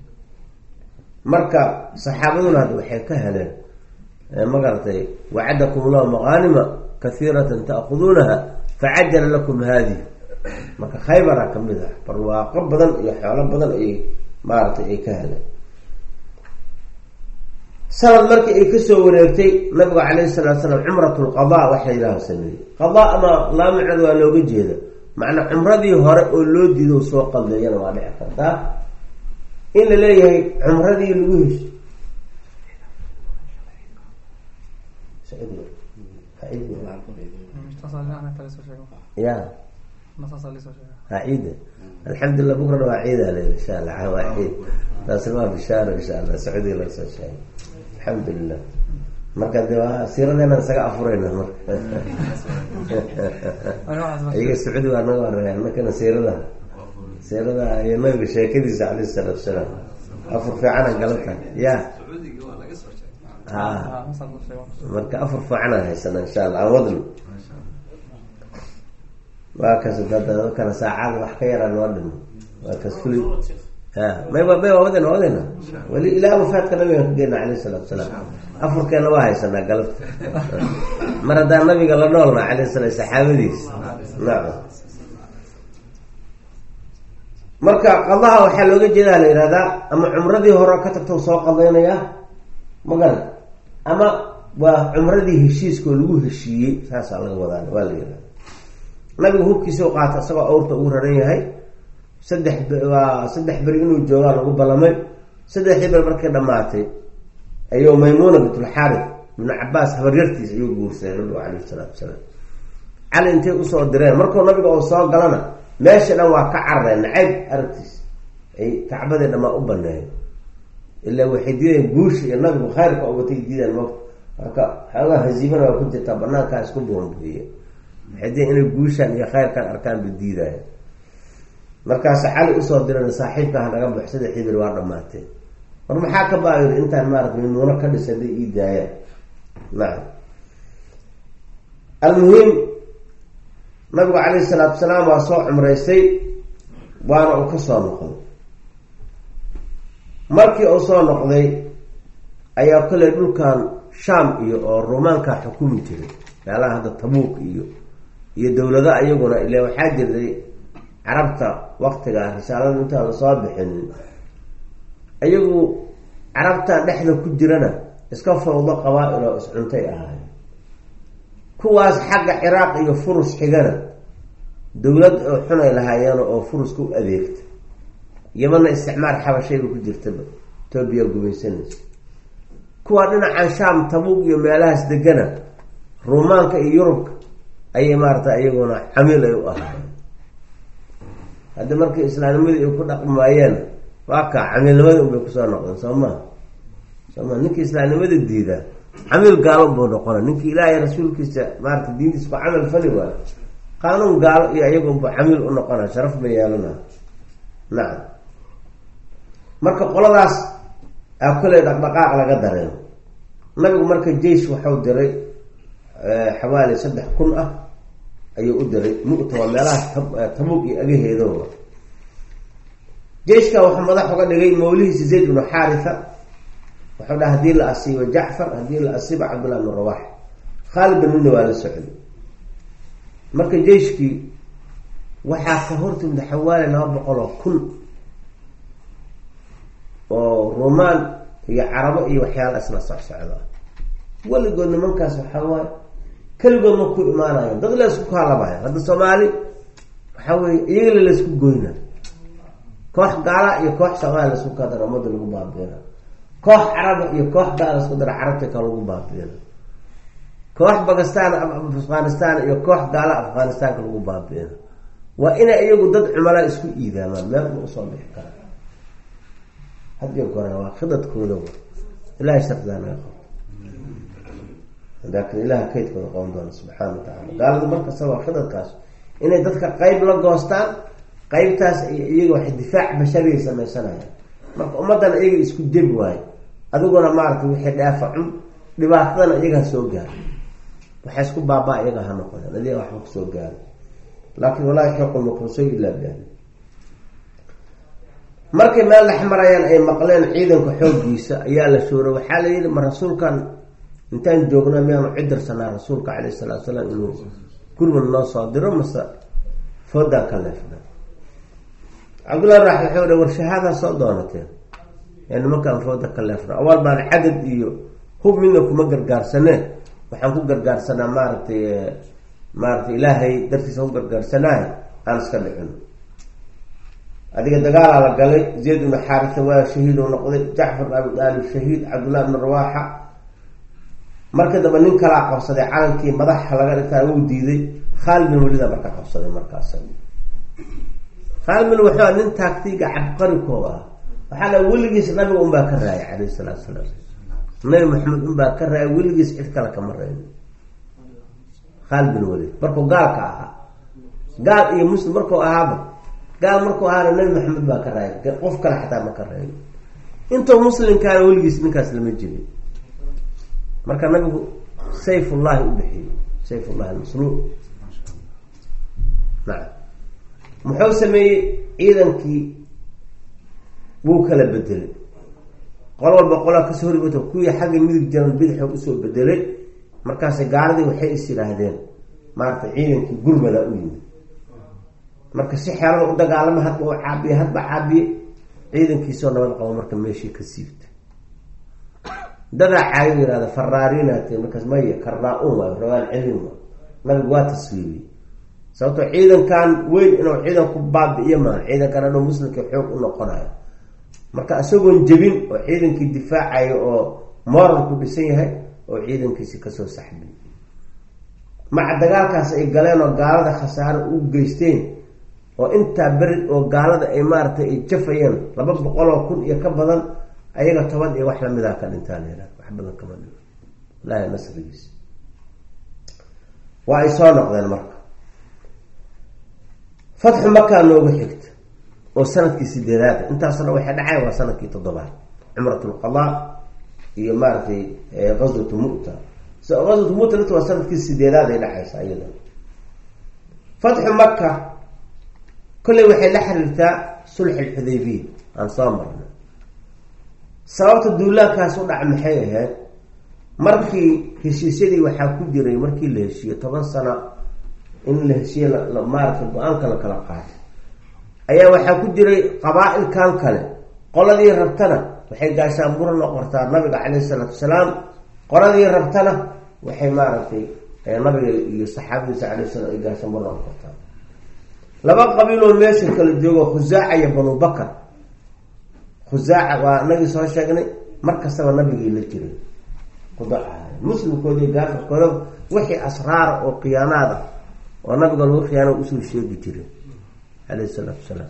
Speaker 1: marka saxaabaduna hadda waxay ka heleen magaratay wacadakum allahu maqaanima kahiiratan ta'khuduunaha facajala lakum haadihi marka khaybara kamid ah barwaaqo badan iyo xoolo badan ayay maaratay ay ka heleen sanad markii ay kasoo wareegtay nabigu calayhi salatu salaam cumrat lqada waxa yidhaha sameeyey qada ama laamicnad waa looga jeeda macnaa cumradii hore oo loo diido soo qaldeeyana waa dhici kartaa in la leeyahay cumradii lagu hesho ya ha ciida alxamdulilah bukrana waa ciida le insha allah waa ciid taasna waa bishaaro insha allah sacuudiga laga soo sheegay alxamdulilah marka de waa siiradeena isaga afureyna marka iyaga sacuudi waa naga horeeyaan markana siirada siirada iyo nabiga sheekadiisa calayhi salaatu salaam afur fiicana galata ya ha marka afur fiicana haysana insha allah aan wadno waa kas kana saacada wax ka yaraan waa dhimo waa kas kuli ha may may waa wadana waa wadana weli ilaa wafaadka nabiga ka geyna calayhi salaatu salaam afurkeena waa haysanaa galabta mar haddaan nabiga la noolna calayhi salaam saxaabadiis nacam marka qadaha waxaa looga jeedaa la yihahdaa ama cumradii hore ka tagtau soo qadaynayaa magaran ama waa cumradii heshiiskoo lagu heshiiyey saasaa laga wadaa waa la yihahda nabigu hubkiisa u qaata isagoo awrta ugu raran yahay saddex waa saddex beri inuu joogaa lagu ballamay saddexdii beri markay dhamaatay ayuu maymuuna bintulxaarif ibnu cabaas habaryartiis ayuu guursaday nabigu calayhi salaatu wasalaam cali intay usoo direen markuu nabiga uu soo galana meesha dhan waa ka carareen nacayb aragtiis ay kacbadii dhamaa u baneeyen ilaa waxay diideen guusha iyo nabigu khayrka ubatay diideen mo marka xoogaa haziimana waa ku jirtaa banaankaa isku buunbuiye waxay diideen inay guushaan iyo khayrkan arkaan ba diidaayo markaasa cali usoo diran saaxiibka ha naga baxo saddexdii beri waa dhamaatee war maxaa ka baayir intaan maarata maymuuno ka dhisan day ii daayaan nacam almuhim nabigu calayhi salaatu wasalaam waa soo cumraysay waana uu ka soo noqday markii uu soo noqday ayaa kolley dhulkan sham iyo oo rumaanka xukumi jiray meelaha hadda tabuuq iyo iyo dowlado iyaguna ile waxaa jirtay carabta waktigaa risaalada intaan lasoo bixinin iyagu carabtan dhexda ku jirana iska fawdo qabaa-il oo iscuntay ahaay kuwaas xagga ciraaq iyo furus xigana dowlad oo xunay lahaayeen oo furuska u adeegta yamana isticmaar xabashayba ku jirtaba etoobiya gumaysanaysa kuwa dhinacan sham tabuuq iyo meelahaas degana ruumaanka iyo yurubka ayay maarata iyaguna camiil ay u ahaayeen haddi markii islaamnimadii ay ku dhaqmi waayeen waa kaa camiilnimadii unbay kusoo noqdeen soo maha soo maa ninkii islaamnimada diidaa camiil gaalo buu noqona ninkii ilaahay rasuulkiisa maarata diintiisa ku camal fali waayo qaanuun gaalo iyo iyagunbu camiil u noqona sharaf ba yeelana nacam marka qoladaas aa koley dhaqdhaqaaq laga dareemo nabigu marka jeish waxau diray xawaali saddex kun ah ayuu u diray mu'ta waa meelaha tabuuq iyo agaheedoa jeiska waxaa madax uga dhigay mawlihiisa zayd ibnu xaarisa wuxuu dhaha hadii la asiibo jacfar haddii la asiibo cabdullah ibnu rawax khaalid bin midna waa la socday marka jeiskii waxaa ka hortimida xawaali laba boqol oo kun oo rumaan iyo carabo iyo waxyaala isla socsocda weligood nimankaas waxaa waaye keligood ma ku imaanayan dad la isku kaalabaya hadda soomaali waxaa weye iyagala la isku goyna koox gaala iyo koox soomaali laisku kadara ummadda lagu baabiina koox caraba iyo koox gaala isku dara carabta ka lagu baabiina koox bakistan afghanistan iyo koox gaala afghanistaanka lagu baabiina waa inay iyagu dad cumala isku iidaamaan meel ma usoo bixi kara hadiyo goora waa khidadkooda ilahay shardigaa naga qabto laakin ilaha kaydkooda qoon doona subxaana wa tacala gaalada markasta waa khidadkaas inay dadka qeyb la goostaan qeybtaas iyaga waxay difaac bashariya sameysanayaan marka ummadana iyaga isku jebi waayo adiguna maaragtay wixii dheefa cun dhibaatadana iyaga ha soo gaaro waxay isku baabaa iyaga ha noqoneen adiga waxba kusoo gaaro laakin walaa yaxiiqu lmaqrusoy ilaa biahli markay meel dhex marayaan ay maqleen ciidanka xooggiisa ayaa la shoora waxaa la yidhi ma rasuulkan intaan joogna miyaanu cidirsanaa rasuulka caleyh salatu salaam inuu gurmad noo soo diro mase foodaan ka leefna cabdullahi rax wuxuu hi war shahaadaa soo doonateen ee nimankaan fooda ka leefna awal baan cadad iyo hub midna kuma gargaarsanee waxaan ku gargaarsanaa maaragtay maaratay ilaahay dartiisa ku gargaarsanaayo aan iska dhicin adiga dagaalaa la galay zayd ibnu xaarisa waa shahiid u noqday jacfar bin abi daalib shahiid cabdullahi ibnu rawaaxa markii dambe nin kalaa qabsaday calankii madaxa laga dhigtaa wuu diiday khaalid bin welida marka qabsaday markaas khaalid bin wuxuu nin taagtiga cabqarikoo ah waxaa la weligiis nabiga unbaa ka raayay calayhi salaatu salaam nabi maxamed unbaa ka raayay weligiis cid kale kama reeyo khaalid bin welid markuu gaalka ahaa gaal iyo muslim markuu ahaaba gaal markuu ahaana nabi maxamed baa ka raayay qof kale xataa ma ka reeyo intuu muslimkaana weligiis ninkaas lama jirin marka nabigu sayfullahi u bixiyey sayfullahi almasluul nacam muxuu sameeyey ciidankii wuu kala bedelay qol walba qolaa kasoo horibata kuwii xagga midig jiran bidixo usoo bedelay markaas gaaladii waxay is yidhaahdeen maarata ciidankii gurmada u yimid marka si xeelada u dagaalama hadba u caabiye hadba caabiye ciidankiisoo nabad qabo marka meeshii ka siibta dadaa caayo yihahda faraariinat markaas maya karnaa-un waayo ragaan celin waa nabigu waa tasliibiyey sababtoo ciidankan weyn inuu ciidan ku baabi-iyo maa ciidankan hadhow muslimka xoog u noqonayo marka isagoon jebin oo ciidankii difaacayo oo moralku dhisan yahay oo ciidankiisi kasoo saxbiy maca dagaalkaas ay galeen oo gaalada khasaaro u geysteen oo intaa beri oo gaalada ay maaragtay ay jafayeen laba boqol oo kun iyo ka badan ayaga toban iyo wax lamidaa ka dhintaan wax badan kama dhin ilaahi nasrigiisa waa ay soo noqdeen marka fatxu makaa noogu xigta oo sanadkii sideedaad intaasoo dhan waxay dhacay waa sanadkii toddobaad cumrat lqadaa iyo maaragtay qaswatu mu'ta qaswatu mu'ta lita waa sanadkii sideedaad ay dhacaysa iyada fatxu maka kolley waxay la xiriirtaa sulx alxudaybiya aan soo marna sababta duulaankaas u dhac maxay ahayd markii heshiisyadii waxaa ku jiray markii la heshiiye toban sano in la heshiiye maarata go-aanka la kala qaatay ayaa waxaa ku jiray qabaa-ilkan kale qoladii rabtana waxay gaashaan bura noqortaa nabiga caleyhi isalaatu wasalaam qoladii rabtana waxay maaragtay nabiga iyo saxaabadiisa caleyh salam ay gaashaan bura noqortaa laba qabiiloo meesha kala joogo khusaaca iyo banu bakar khusaaca waa nagii soo sheegnay mar kastaba nabigii la jiray kudacahay muslimkooda iyo gaafirkooda wixii asraara oo khiyaanaad ah oo nabiga lagu khiyaana usoo sheegi jiray caleyhi salaatu wasalaam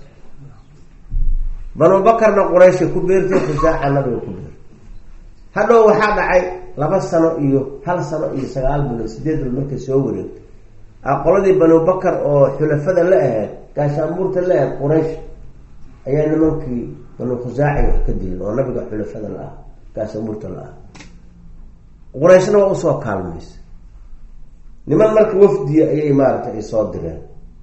Speaker 1: banu bakarna qurayshay ku beertay khusaaca nabiga ku beertay hadhow waxaa dhacay laba sano iyo hal sano iyo sagaal bilood sideed bil markay soo wareegtay qoladii banu bakar oo xulafada la ahayd gaashaanbuurta la ahayd quraysh ayaa nimankii banu khusaaci wax ka dileen oo nabiga xulafada la ah gaashaanbuurta la ah qurayshna waa usoo kaalmaysa niman marka wafdiya ayay maaragtay ay soo direen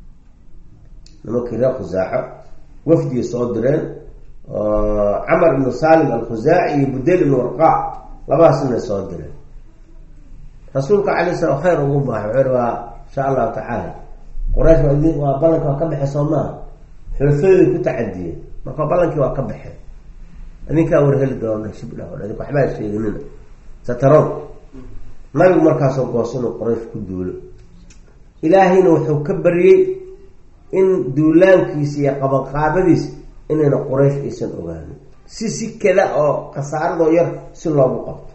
Speaker 1: nimankii reer khusaaco wafdiya soo direen camar ibnu salim alkhusaaci iyo budel ibnu warqaa labadaasna soo direen rasuulka calay slam khayr ugu baahay wuxuu waa insha allahu tacaala quraysh waa idin waa ballanki waa ka baxay soo maaha xulafadii ku tacadiyeen marka ballankii waa ka baxeen idinkaa warheli doona shibdha o idink waxbaa sheeganina sataron nabigu markaasoo goosanu quraysh ku duulo ilaahayna wuxuu ka baryey in duulaankiisa iyo qabanqaabadiis inayna quraysh aysan ogaanin si si kada oo khasaaradoo yar si loogu qabto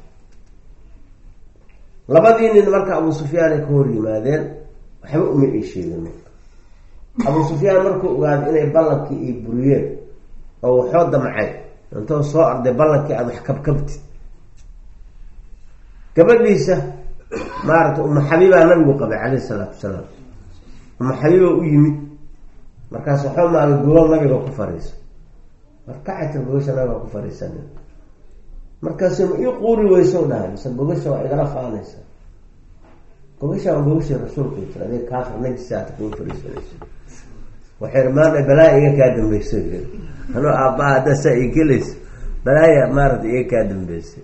Speaker 1: labadii nin marka abu sufyaan ay ka hor yimaadeen waxba uma ay sheegin marka abu sufyaan markuu ogaaday inay ballankii ay buriyeen oo waxoo damcay intoo soo arday ballankii aada wax kabkabtid gabadhiisa maaragtay uma xabiibaa nabigu qabay caleyhi salaatu wasalaam uma xabiiba u yimid markaas waxoo maagay gobol nabiga ku fariisa markacatir bogasha nabiga ku fariisanin markaasu ma ii quuri weyso dhahay mise bogasha waa igala faanaysa bogasha waa bogashii rasuulka tir adig kaafir najisaata kuga fariisanayso waxay maanta balaaya iga kaa dambeysa anoo aabbaha haddaa saa ii gelaysa balaaya maarata iga kaa dambeysay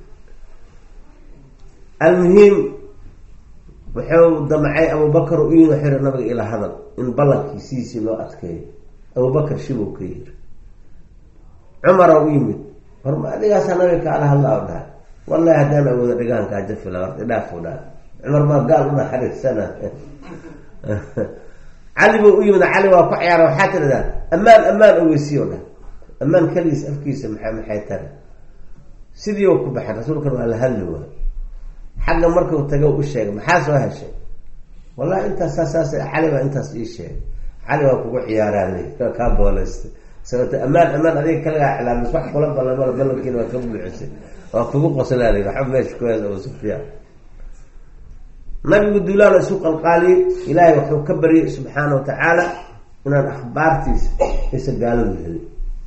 Speaker 1: almuhiim wuxuu damcay abubakar u yimi xiri nabiga ilaa hadal in ballankii sidiisii loo adkeeyo abubakar shibuu ka yiri cumara u yimid horma adigaasaa nabiga kaala hadla o dhahay wallahi haddaan awooda dhigaankaa jafila horta idhaafuu dhaha cumar maa gaal u naxariisana cali buu u yimid cali waa ku ciyaara waxaa tiradaa ammaan ammaan ogeysiyo dhahay ammaan keligiis afkiisa maa maxay tara sidii u ku baxay rasuulkan waa la hadli waay xagga markuu tago u sheegay maxaa soo heshay wallahi intaas saasaas cali baa intaas ii sheegay cali waa kugu ciyaaraan kaa booleysta sababto ammaan ammaan adiga kalagaa cilaamis wax kula ballamada ballankiina waa ka buuxisay waa kugu qoslaal waxba meesha ku hees abu sufyaan nabigu duulaala isu qalqaaliyey ilaahay wuxuu ka baryay subxaana wa tacaala inaan akhbaartiisa aysa gaaladu helin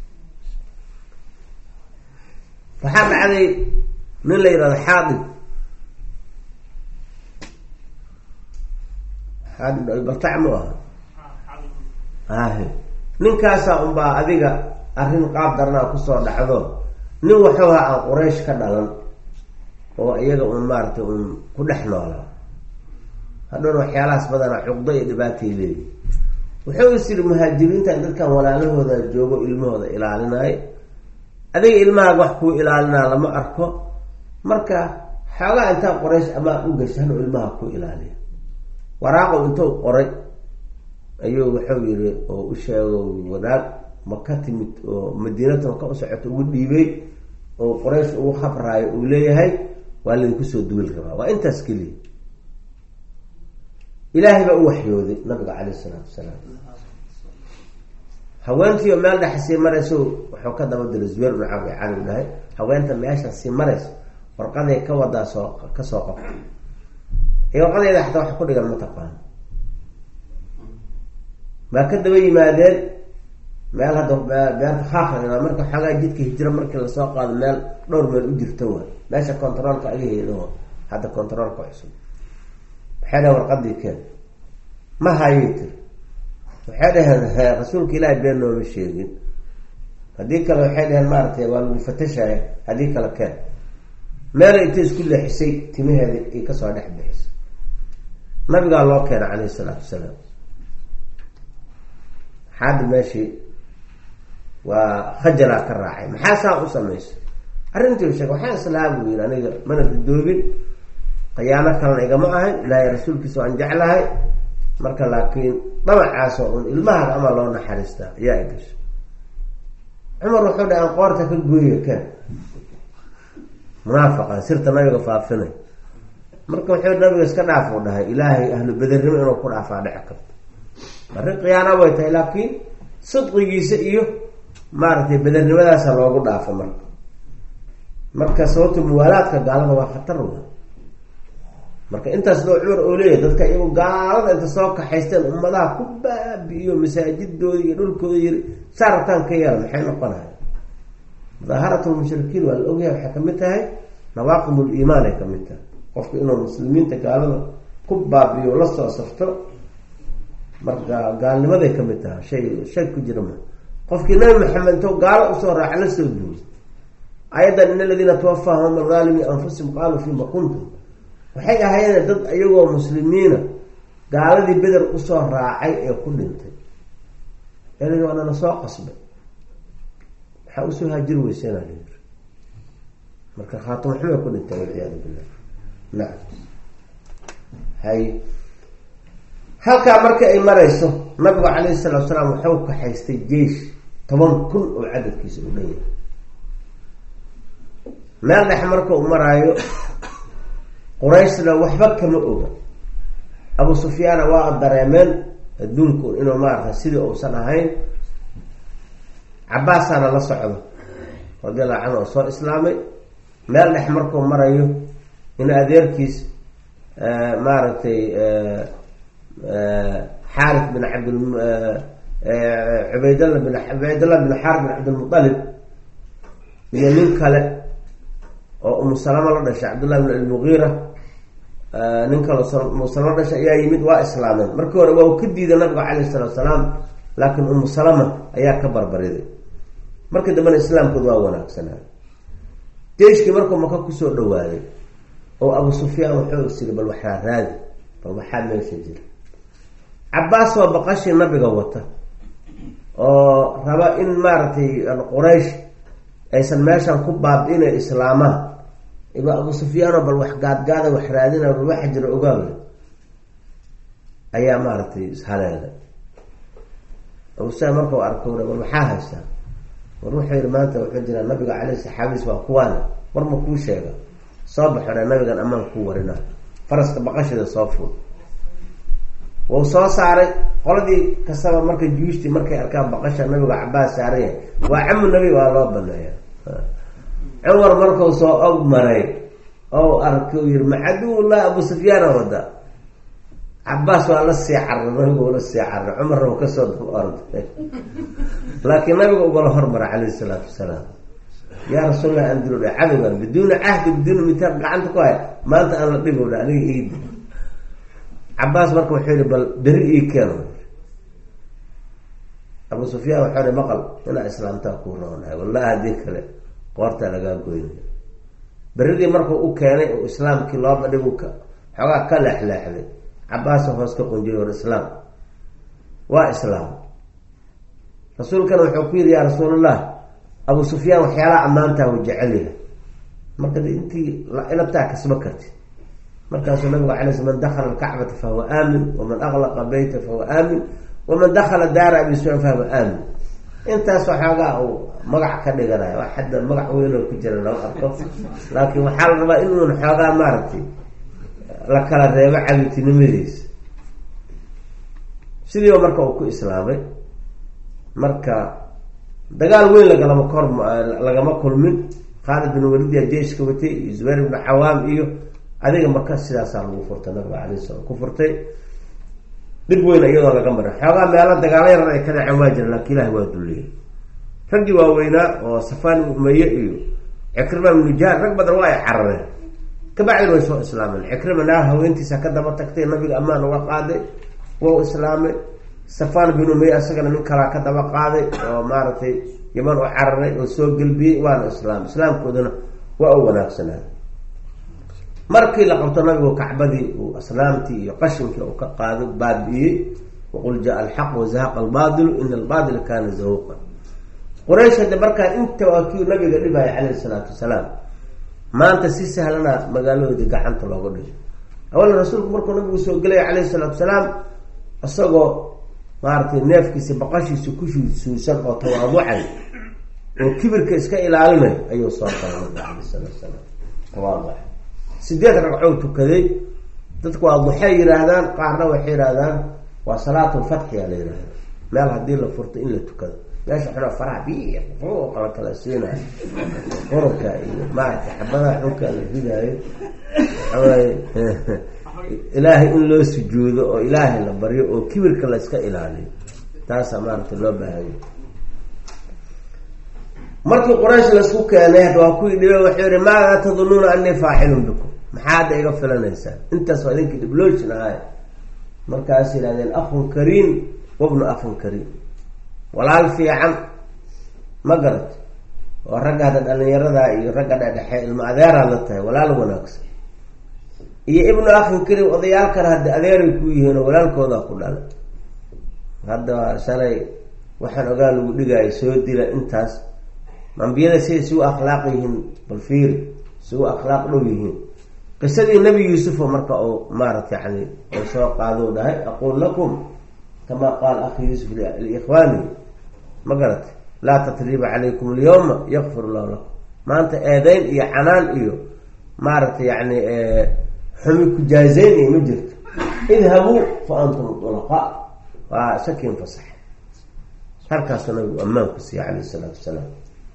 Speaker 1: waxaa dhacday nin la yidhahdo xaadib xaadib baltac mu aha ahe ninkaasaa unbaa adiga arrin qaab darnaa kusoo dhacdo nin waxuu ha aan quraysh ka dhalan oo iyaga un maaratay un ku dhex noolaa hadhowna waxyaalahaas badanaa cuqdo iyo dhibaatay leeyihi wuxuu is yiri muhaajiriinta dadkan walaalahooda joogo ilmahooda ilaalinayo adiga ilmahaaga wax kuu ilaalinaa lama arko marka xoogaa intaa qoraysh amaa u gasha hanu ilmaha ku ilaaliya waraaqow intuu qoray ayuu wuxuu yiri oo u sheego wadaag ma ka timid oo madiinatan ka u socoto ugu dhiibay oo qoraysh ugu khabraayo uu leeyahay waa laydinku soo duwil rabaa waa intaas keliya ilaahay baa u waxyooday nabiga caleyh isalaatu wasalaam haweentiio meel dhex sii marayso wuxuu ka daba diray zubeer bnu cabi cali dhahay haweenta meesha sii marayso warqaday ka wadaa soo ka soo qabta ee warqadeeda xataa wax ku dhigan ma taqaano maa ka daba yimaadeen meel hadda beerta khaakra marka xoogaa jidka hijiro markii lasoo qaado meel dhowr meel u jirta wa meesha controolka agaheeda hadda controolka cusub waxay dhahen warqadii keen ma hayay tiri waxay dhaheen he rasuulka ilaahi been nooma sheegin haddii kale waxay dhaheen maaratay waa lagu fatashaya haddii kale keen meela intay isku leexisay timaheeda ay kasoo dhex bixisay nabigaa loo keena caleyhi salaatu wasalaam xaadi meeshii waa khajalaa ka raacay maxaa saa u samaysa arrintii sheeg waxaan islaha buu yiri aniga mana dudoobin khiyaano kalena igama ahayn ilaahay rasuulkiisa waan jeclahay marka laakiin dhamacaasoo un ilmahaga ama loo naxariistaa ayaa i gashay cumar wuxuu dhaha aan qoorta ka gooya ken munaafiqan sirta nabiga faafinay marka wuxuu nabiga iska dhaaf u dhahay ilaahay ahlu bedernimo inuu ku dhaafaa dhici karto arrin khiyaana way tahay laakiin sidqigiisa iyo maaragtay bedernimadaasa loogu dhaafo marka marka sababta muwaalaadka gaalada waa khatar wa marka intaas loo cumar oo leeyahay dadka iyagu gaalada inta soo kaxaysteen ummadaha ku baabi'iyo masaajidooda iyo dhulkooda yiri saa rabtaan ka yeela maxay noqonahay mudaaharat lmushrikiin waa la ogyahay waxay kamid tahay nawaaqib liimaan ay kamid tahay qofka inuu muslimiinta gaalada ku baabi'iyo la soo safto marka gaalnimaday kamid tahay shay shay ku jira ma qofkii nabi maxamed intoo gaalo usoo raaca la soo duuray ayadan in aladiina tawafahum alaalimi anfusihim qaaluu fima kuntum waxay ahaydeen dad iyagoo muslimiina gaaladii beder usoo raacay ee ku dhintay el waanana soo qasbay waxaa usoo haajiri weyseenaa layiri marka khaatimo xumay ku dhintay walciyaadu billah nacam hay halkaa marka ay marayso nabigu calayhi salatu salaam waxau kaxaystay jeish toban kun oo cadadkiisa u dhan yahay meel dhex marka u maraayo qurayshna waxba kama oga abu sufyaana waa dareemeen adduunku inuu maarata sidii uusan ahayn cabaasaana la socdo radiallahu canhu oo soo islaamay meel dhex markuu marayo in adeerkiis maaragtay xaarif bin cabd cubaydalla bin cubaydallah bin xaarif bin cabdilmualib iyo nin kale oo umu salama la dhashay cabdullahi bin almugiira nin kale umu salama la dhashay ayaa yimid waa islaameen markii hore waa u ka diiday nabiga calayhi salatu salaam laakiin umu salama ayaa ka barbariday markii dambena islaamkooda waa wanaagsanaa jeiskii markuu maka kusoo dhawaaday oo abu sufyaan wuxuu isiri bal waxaa raadi bal waxaa meesha jira cabaas waa baqashii nabiga wata oo raba in maaragtay quraysh aysan meeshan ku baabi-ina islaamaan iba abu sufyaano bal wax gaadgaada wax raadina bal waxa jira ogaawle ayaa maaragtay ishaleelay abu sufyaan markau arkowna bal maxaa haystaa war wuxuu yihi maanta wuxuu jiraa nabiga caleyh saxaabiis waa kuwaana war ma kuu sheega soo baxodha nabigan amaan kuu warina faraska baqashida soo fuul wuu soo saaray qoladii kastaba marka juushtii markay arkaan baqasha nabiga cabaas saaraya waa camu nabi waa loo baneeya cumar markuu soo og maray oo arkay u yihi macaduwullah abu sufyaana wada cabaas waa la sii carray nabiga ula sii carray cumarna uu kasoo daba orday laakiin nabiga ugala hormara calayhi salaatu wasalaam yaa rasuulallah aan dilo dha cadowgan biduuni cahdi biduuni mitaaq gacanta ku hay maanta aan la dhigo dha aniga iidi cabaas marka wuxuu yihi bal beri ii keeno abu sufyaan waxau hi maqal inaa islaamtaa kuu roonahay wallahi haddii kale qoortaa lagaa goynaya beridii markuu u keenay oo islaamkii loo badhigu ka xoogaa ka leexleexday cabaasa hoos ka qunjiy war islaam waa islaam rasuulkana wuxuu ku yidhi yaa rasuulallah abu sufyaan waxyaalaha ammaantaa uu jecel yahay marka intii inabtaa kasba karti markaasuu nabigu alay sl man dakala alkacbata fahuwa aamin waman aklaqa beyta fahuwa aamin waman dakala daara abi sufyaan fahuwa aamin intaas waxoogaa uu magac ka dhiganayo wax hadda magac weynoo ku jira lama arko laakiin waxaa la rabaa inuun xoogaa maaragtay la kala reebo cabitinimadiisa sidiiba marka uu ku islaamay marka dagaal weyn lagalama kor lagama kulmin khaalid bin walidia jeiska watay iyo zubayr ibnu cawaam iyo adiga maka sidaasaa lagu furtay nabiga alayh salam ku furtay dhib weyn iyadoo laga marin xoogaa meelo dagaalo yaran ay ka dhaceen waa jira laakiin ilahi waa dulliyey raggii waaweynaa oo safaan ibnu umaye iyo cikrima ibnu jaar rag badan waa ay carareen kabacdin way soo islaameen cikrima naar haweentiisa ka daba tagtay nabiga ammaan uga qaaday waa islaamay safaan bin umaye isagana nin kalaa ka daba qaaday oo maaragtay yaman u cararay oo soo gelbiyey waana islaam islaamkoodana waa u wanaagsanaa markii la qabto nabigu kacbadii uu aslaamtii iyo qashinkii uu ka qaado baabi'iyey waqul jaa alxaq wazahaqa albaadilu ina albaadila kaana zahuuqa quraysh hadde markaa inta waa kii nabiga dhibaya calayhi salaatu wasalaam maanta si sahlana magaaladoodii gacanta looga dhigo awala rasuulku markuu nabigu soo gelaya calayhi salaatu wasalaam isagoo maaragtay neefkiisa baqashiisa ku suusan oo tawaaducay oo kibirka iska ilaalinay ayuu soo galay nabiga calayh salaatu wasalaam tawaaduca sideed ragcoo tukaday dadku waa duxay yihaahdaan qaarna waxay yihaahdaan waa salaatulfatxiya la yihahda meel haddii la furto in la tukado meesha xuna faraha bi la kala siinayo qurubka iyo maaragtay xabadaha xunka la ridaayo waxawaaye ilaahay in loo sujuudo oo ilaahay la baryo oo kibirka la iska ilaaliyo taasaa maaragtay loo baahanya markii quraysh laisku keenay hadda waa kuwii dhibe waxuu yihi maadaa tadunuuna anii faacilun bikum maxaa hadda iga filanaysaan intaas waa idinkii dhibloojin ahay markaas yidhahdeen akun kariim wabnu akhin kariim walaal fiican ma garat oo ragga hadda dhalinyarada iyo ragga dhedhexe ilmo adeeraad la tahay walaal wanaagsan iyo ibnu akhin kariim odayaalkana hadda adeeray ku yihiin oo walaalkoodaa ku dhalay hadda shalay waxaan ogaa lagu dhigaayo soo dila intaas ambiyada siday isugu akhlaaq yihiin bal fiiri isugu akhlaaq dhow yihiin qisadii nabi yuusufo marka uu maarata yani u soo qaado dhahay aqul lakum kama qaala akhi yuusuf liikhwaani ma garatay laa tatriiba calaykum alyawma yakfir llahu lakum maanta eedeyn iyo canaan iyo maaragtay yani xumi kujaazeyn iyo ma jirto idhabuu fa antum dulaqa waa shakiin fasax halkaasuu nabigu ammaan ku siiyey calayh isalaatu wasalaam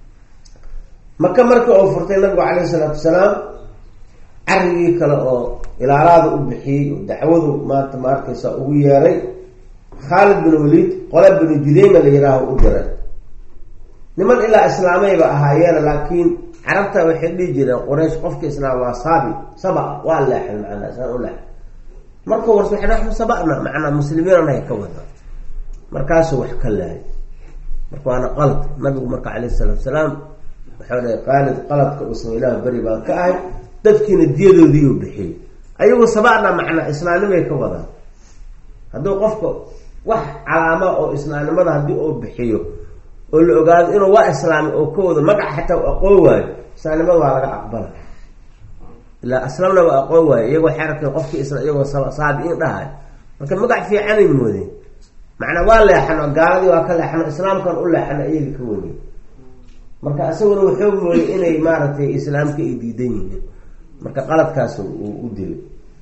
Speaker 1: maka markii uu furtay nabigu calayhi salaatu wasalaam carigii kale oo ilaalaada u bixiyey oo dacwadu maanta ma arkaysa ugu yeeray khaalid bin waliid qole binu judeyma la yihaaho u diray niman ilaa islaamayba ahaayeena laakiin carabta waxay dhihi jireen quraysh qofka islaam waa saabi saba waa leexan macnaa isaan u leexan markuu wars waxay naxnu sabana macnaa muslimiinanahay ka wada markaasuu wax ka lahay marka waana qalad nabigu marka calayhi salaatu wasalaam waxau dhahay qaalid qaladka uusan ilaah beri baan ka ahay dadkiina diyadoodiiu bixiyey ayagu sabana macnaa islaamnimay ka wadaan hadduu qofka wax calaama oo islaamnimada haddii uu bixiyo oo la ogaado inuu waa islaami oo ka wado magac xataa u aqoon waayo islaamnimada waa laga aqbala ilaa aslamna waa aqoon waayo iyagoo waxay arkeen qofkii isla iyagoo saabiiin dhahay marka magac fiicanay moodeen macnaa waa leexano gaaladii waa ka leexano islaamkan u leexano iyaga ka weyey marka isaguna wuxuu mooyey inay maaragtay islaamka ay diidan yihiin marka qaladkaas uu u dilay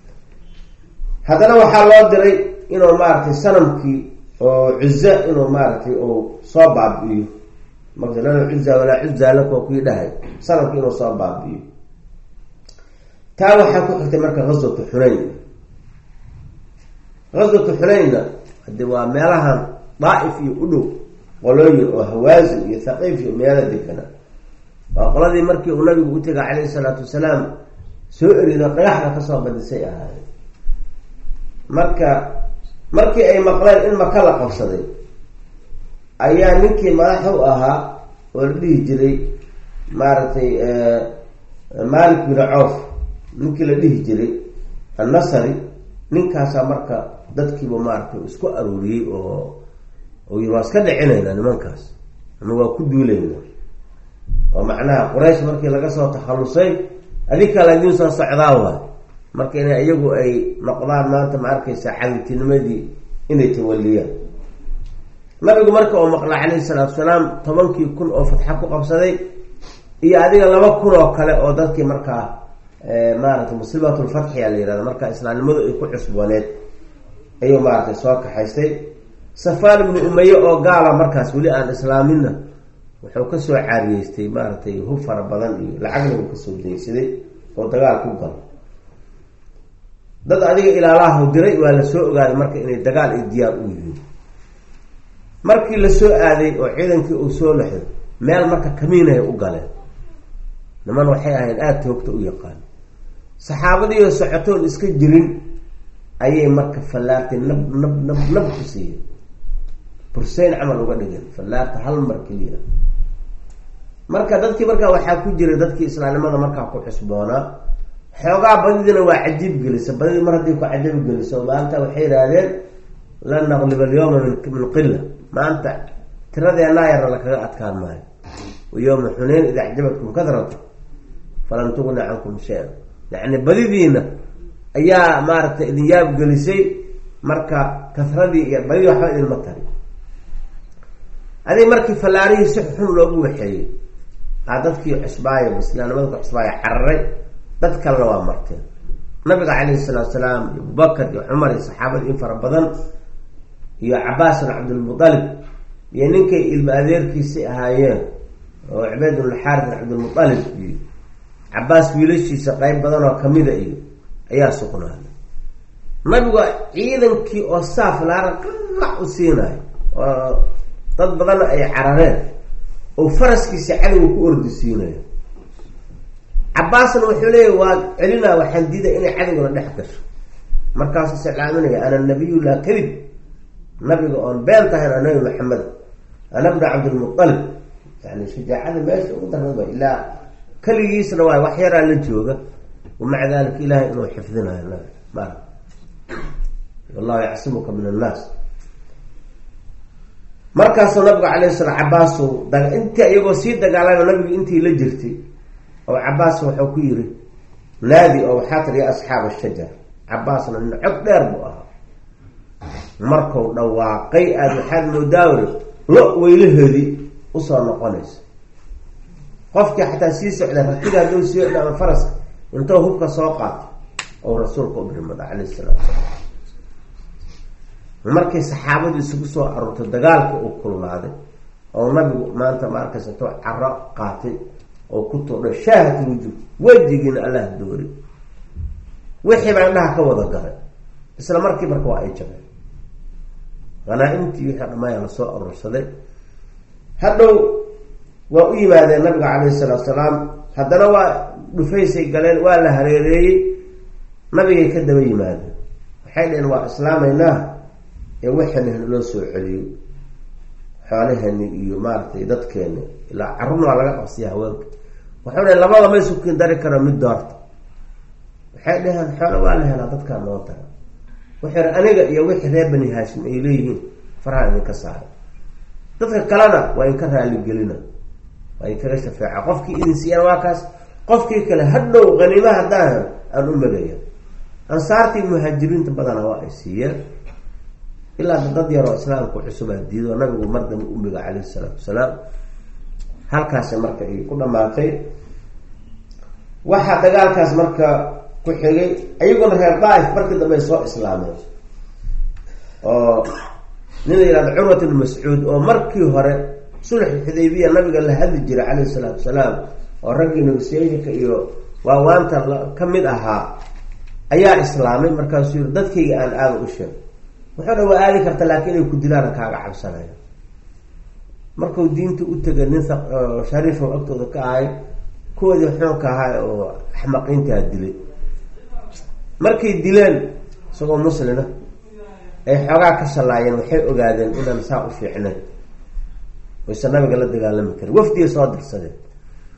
Speaker 1: haddana waxaa loo diray inuu maaragtay sanamkii oo cuza inuu maaragtay uu soo baabi'iyo marka lana cuza walaa cuza laka waa kuwii dhahay sanamkii inuu soo baabi'iyo taa waxaa ku xigtay marka ghaswatu xunayn ghaswatu xunaynna hade waa meelahan daaif iyo u dhow qolooyin oo hawaasin iyo thaqiif iyo meelo degana waa qoladii markii uu nabigu u tegay calayhi salaatu wasalaam soo erido dhagaxda kasoo badisay ahaayeen marka markii ay maqleen in maka la qabsaday ayaa ninkii madax u ahaa oo la dhihi jiray maaragtay malik bin coof ninkii la dhihi jiray annasari ninkaasaa marka dadkiiba maaragtay isku aruuriyey oo oo yiri waa iska dhicinaynaa nimankaas ama waa ku duulaynaa oo macnaha quraysh markii laga soo takhalusay adig kale idiin soo socdaa waay marka ina iyagu ay noqdaan maanta ma arkaysa cadintinimadii inay tawaliyaan nabigu marka uu maqla calayhi salaatu salaam tobankii kun oo fatxa ku qabsaday iyo adiga laba kun oo kale oo dadkii markaa maaragtay musiibatulfatxiya la yihahda marka islaamnimadu ay ku cusbooneed ayuu maaragtay soo kaxaystay safaan ibnu umaye oo gaala markaas weli aan islaaminna wuxuu kasoo caariyeystay maaragtay hub fara badan iyo lacagna uu kasoo daysaday oo dagaal ku galo dad adiga ilaalaha diray waa la soo ogaaday marka inay dagaal ay diyaar u yihiin markii la soo aaday oo ciidankii uu soo lexday meel marka kamiinay u galeen niman waxay ahayd aada toogta u yaqaan saxaabadiioo socotoon iska jirin ayay marka fallaartay nab nab nab nab ku siiyeen burseyn camal uga dhigeen fallaarta hal mar keliya marka dadkii markaa waxaa ku jira dadkii islaamnimada markaa ku cusboonaa xoogaa badidina waa cajiib gelisa badidii mar haddii ku cajiib geliso maanta waxay yidhaahdeen lan naqliba alyawma min min qila maanta tiradeenaa yarna lakaga adkaan maayo wayowma xuneyn ida acjabatkum kadratu falam tugni cankum shay-an yacni badidiina ayaa maaragtay idin yaab gelisay marka kasradii iyo badidii waxba idinma tari adig markii fallaarihii si xun loogu waxeeyey aa dadkii cusbaaya islaamnimada ku cusbaaya cararay dad kalena waa marteen nabiga calayhi salaatu salaam iyo abubakar iyo cumar iyo saxaabada in fara badan iyo cabaas bin cabdilmualib iyo ninkay ilma adeerkiisi ahaayeen oo cubeyd bn xaaris bin cabdilmualib iyo cabaas wiilashiisa qeyb badan oo kamida iyo ayaa sugnaaday nabigu ciidankii oo saaf laara qarac u siinayo oo dad badanna ay carareen oo faraskiisa cadowga ku ordi siinayo cabaasna wuxuu leeyahy waa celinaa waxaan diida inay cadowgana dhex gasho markaasuu silaaminaya ana nabiyu laa kadib nabiga oon been tahayn a nabi maxamed ana bna cabdilmualib yani shajaacada meesha ugu daraba ilaa keligiisna waay wax yaraa la jooga wamaca dalika ilahay inuu xifdinayo nabi ma wallahu yacsimuka min annaas markaasuu nabigu calayhi salaam cabaasu intii iyagoo sii dagaalama nabigu intii la jirtay oo cabaas wuxuu ku yiri naadi oo waxaa tiri ya asxaab ashajar cabaasna nin cod dheer buu ahaa markuu dhawaaqay aada waxaad moodaawri lo weylahoodii usoo noqonaysa qofkii xataa sii socda ratiga hadduu sii odha ama faraska intuu hubka soo qaato oo rasuulka u birmada calayhi salaatu salaam markii saxaabadu isugu soo aruurtay dagaalka uu kululaaday oo nabigu maanta ma arkaysa intuu caro qaatay oo ku tuudhay shaahat wujuud wejigiina allah doori wixii baa indhaha ka wada galay isla markii marka waa ay jabeen hanaa-imtii wixii dhammaaya lasoo aruursaday hadhow waa u yimaadeen nabiga calayhi salaatu salaam haddana waa dhufaysay galeen waa la hareereeyey nabigay ka daba yimaadeen waxay dhaheen waa islaamaynaa ee waxani loo soo celiyo xoolahani iyo maaragtay dadkeeni ilaa carurna waa laga qabsiya haweenka waxau dhaheen labada may sukin dari karo mid doorta waxay dhaheen xoolo waa la helaa dadkaa noo dara wuxuu yihi aniga iyo wixii reer bani haashim ay leeyihiin faraha idinka saaray dadka kalena waa inka raaligelina waa inkaga shafeeca qofkii idin siiyaan waa kaas qofkii kale hadhow qaniima haddaan aan u magaya ansaartii muhaajiriinta badana waa ay siiyeen ilaa dad yaroo islaamku cusubaa diido nabigu mar dambe umiga calayhi salaatu wasalaam halkaasi marka ay ku dhamaatay waxaa dagaalkaas marka ku xigay ayaguna reer daaif markii dambe ay soo islaameen oo nin la yihahdo curwat ibn mascuud oo markii hore sulx xudaybiya nabiga la hadli jiray calayhi salaatu wasalaam oo raggii negosyayinka iyo waawaanta ka mid ahaa ayaa islaamay markaasuu yiri dadkayga aan aada u sheeg wuxuu dha waa aadi karta laakiin inay ku dilaan kaaga cabsanaya markuu diinta u tegay nin shariifo agtooda ka ahay kuwoodii xoonka ahaa oo axmaqiintaa dilay markay dileen isagoo muslina ay xoogaa ka shallaayeen waxay ogaadeen inaan saa u fiicnayn wayse nabiga la dagaalami karin wafdigay soo dirsadeen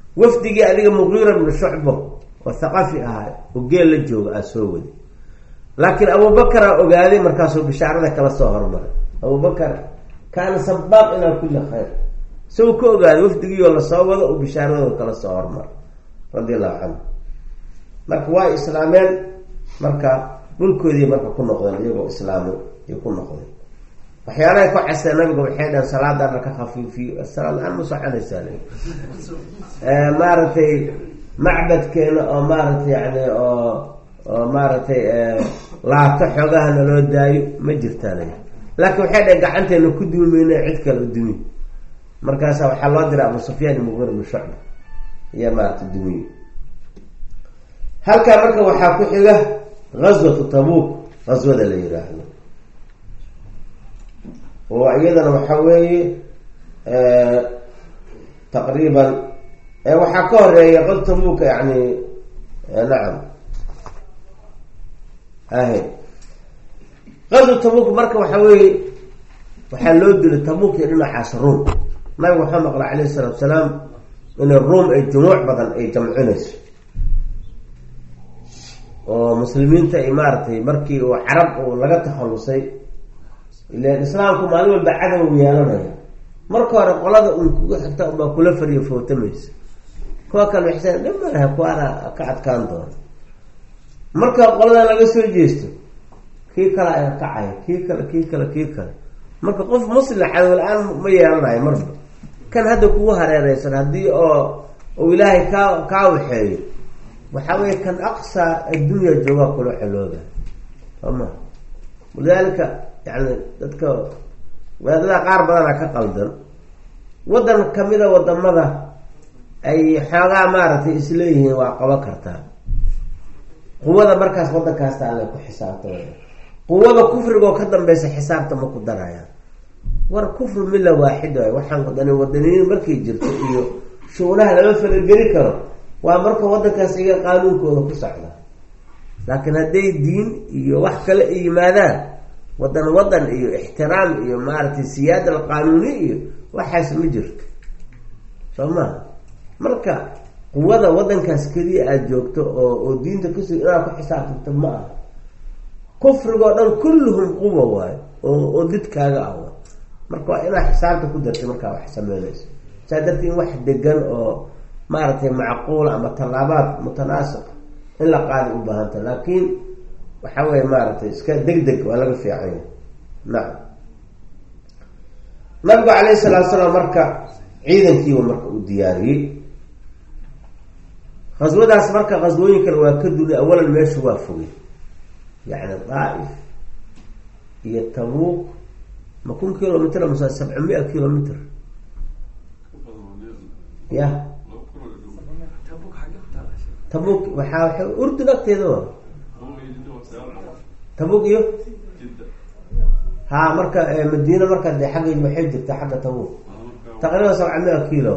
Speaker 1: wafdigii adiga muqiira bnu shucbo oo thaqafi ahaa oo geel la jooga aa soo wadi laakiin abubakaraa ogaaday markaasuu bishaarada kala soo hormaray abubakar kaana sabaaq ilaa kulli khayr isagoo ka ogaaday wafdigiioo lasoo wado uu bishaaradooda kala soo hormaray radi allahu canhu marka waa islaameen marka dhulkoodii marka ku noqdeen iyagoo islaami ay ku noqdeen waxyaalahay ku caseen nabiga waxay dhaheen salaada dharka khafiifiyo salaad aan ma soconaysaa maaragtay macbadkeena oo maaragtay yani oo oo maaragtay laato xoogaha naloo daayo ma jirtaan laakiin waxay dhaheen gacanteena ku duumayna cid kale u dumi markaasa waxaa loo diray abu sufyaan muqir bn shucba iyo maaragtay dumiye halkaa marka waxaa ku xiga gazwatu tabuuk gazwada la yiraahdo oo iyadana waxa weeye taqriiban waxaa ka horeeya qad tabuuka yani nacam ahe qazwa tabuuk marka waxa weeye waxaa loo dilay tabuuk iyo dhinacaas ruom nabiga waxaa maqla calayhi salaatu salaam inay ruom ay jumuuc badan ay jamcinayso oo muslimiinta ay maaragtay markii uu carab uu laga takhalusay ilan islaamku maalin walba cadow yeelanaya marka hore qolada un kuga xigta unbaa kula fariyo footamaysa kuwa kale waxsan dhimalaha kuwaana ka adkaan doona marka qoladan laga soo jeesto kii kale ayaa kacaya kii kale kii kale kii kale marka qof muslim cadow la-aan ma yeelanayo marba kan hadda kugu hareereysan haddii oo uu ilaahay kaa kaa waxeeyo waxaa weeye kan aqsa addunya joogaa kula celooda sooma walidaalika yani dadka wadaadada qaar badana ka qaldan waddan kamida wadamada ay xoogaa maaragtay isleeyihiin waa qaban kartaa quwada markaas waddankaasta alle ku xisaabta quwada kufrigoo ka dambeysa xisaabta ma ku darayaan war kufru milla waaxid waay waxaan wadani wadaniyiin markay jirto iyo shuulaha lama falageli karo waa marka waddankaas iga qaanuunkooda ku socda laakiin hadday diin iyo wax kale ay yimaadaan wadan wadan iyo ixtiraam iyo maaragtay siyaada alqaanuuni iyo waxaas ma jirto soo maha marka quwada wadankaas keliya aada joogto oo oo diinta kasug inaad ku xisaabtanto ma aha kufrigoo dhan kulluhum quwa waayo oo oo didkaaga ah wa marka waa inaad xisaabta ku dartay markaa wax sameynayso saa dartii in wax degan oo maaragtay macquula ama tallaabaad mutanaasiq in la qaada u baahanta laakiin waxa weye maaragtay iska deg deg waa laga fiicanya nacam nabigu calayhi salaatu salaam marka ciidankiiba marka uu diyaariyey khaswadaas marka khaswooyinkana waa ka dulay awalan meesha waa fogay yacni daaif iyo tabuuq ma kun kilomitr mase sabca mia kilomitr ya tabuk waxaa wa urdun agteeda wa tabuk iyo ha marka madiina marka de xagga waxay jirta xagga tabuk taqriiban sabca mia kilo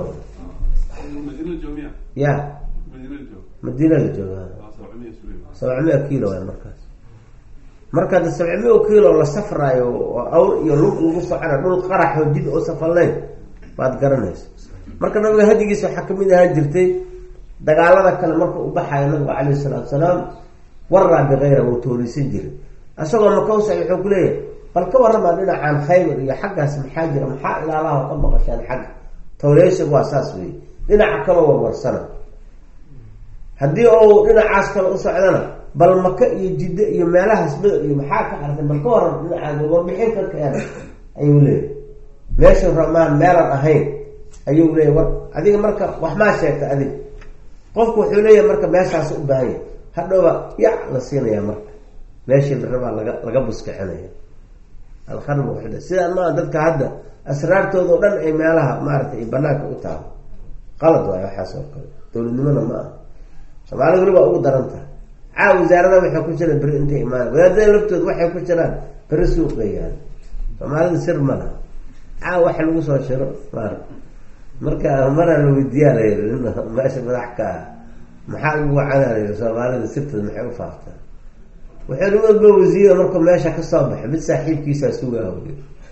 Speaker 1: ya madiinada jooga sabca mia kilo waay markaas marka de sabca mia kilo la safraayo oo awr iyo lug lagu socona dhul qaraxoo jid oo safalnayn waad garanaysa marka nabiga hadigiisa waxaa kamid ahaan jirtay dagaalada kale marka u baxayo nabigu calayhi salaatu salaam waraa bikayra wuu toorisan jiray isagoo makawsa wuxuu ku leeyahay bal ka waramaa dhinacaan khaybar iyo xaggaas maxaa jira maxaa ilaalaha ka maqashaan xagga tawreysig waa saas wey dhinaca kaloo warwarsana haddii uu dhinacaas kale u socdana bal maka iyo jiddo iyo meelahaas beder iyo maxaa ka artay bal ka waran dhinacaas warbixin ka keena ayuu leeyahy meesha ramaan meelan ahayn ayuu leeyahy war adiga marka wax maa sheegta adig qofku wuxuu leeyahay marka meeshaas u baahan yahy hadhowba yac la siinaya marka meeshii la rabaa laga laga buskicinaya alkharb sidaan maa dadka hadda asraartooda o dhan ay meelaha maaragtay ay banaanka u taalo qalad waayo waxaas oo kale dowladnimona ma aha soomaalida weli waa ugu daran tahay caa wasaarada waxay ku jiraan beri intay imaan wadaadada laftooda waxay ku jiraan beri suuqayaan soomaalida sir ma laha caa waxa lagu soo shiro maar marka maraa la weydiiyaa la yiri nin meesha madax ka ah maxaa ugu wacanaa la yiri soomaalida sirtooda maxay u faaftaan waxay nimadba wasiira markuu meesha kasoo baxo mid saaxiibkiisaa sugaa wy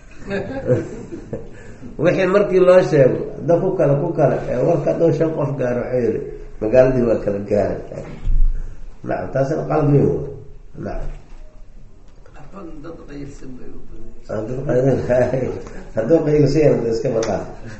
Speaker 1: wixii markii loo sheego hadda ku kale ku kale warka adoo shan qof gaaro waxuu yiri magaaladii waa kala gaara nacam taasina qalad weyn wa nacam hadduu qayilsan iska maqaa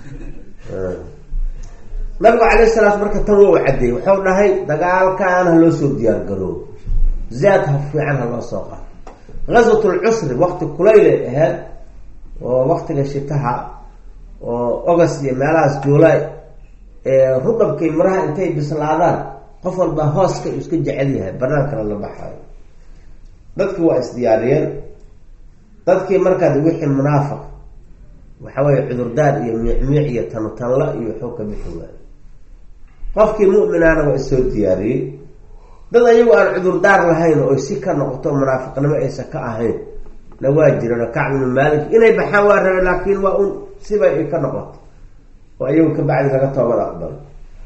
Speaker 1: nabigu calayh salaam marka tan wou cadeeyey wuxuu dhahay dagaalkan ha loo soo diyaar garoobo zaad ha fiican ha loo soo qaado gaswat lcusri waqti kulaylay ahayd oo waqtiga shitaha oo ogas iyo meelahaas juulay ee rudhabkay miraha intay bislaadaan qof walba hooska uu iska jecel yahay banaankana la baxayo dadkii waa isdiyaariyeen dadkii markaad wixii munaafiq waxa weye cudurdaar iyo miicmiic iyo tantanla iyo waxuu ka bixi waayo qofkii mu'minaana waa isoo diyaariyey dad ayagu aan cudurdaar lahayn oo si ka noqoto munaafiqnimo aysan ka ahayn na waa jirano kacb ibnu maalik inay baxaan waa rabe laakiin waa un siba ay ka noqoto oo ayagu kabacdi laga toobad aqbalo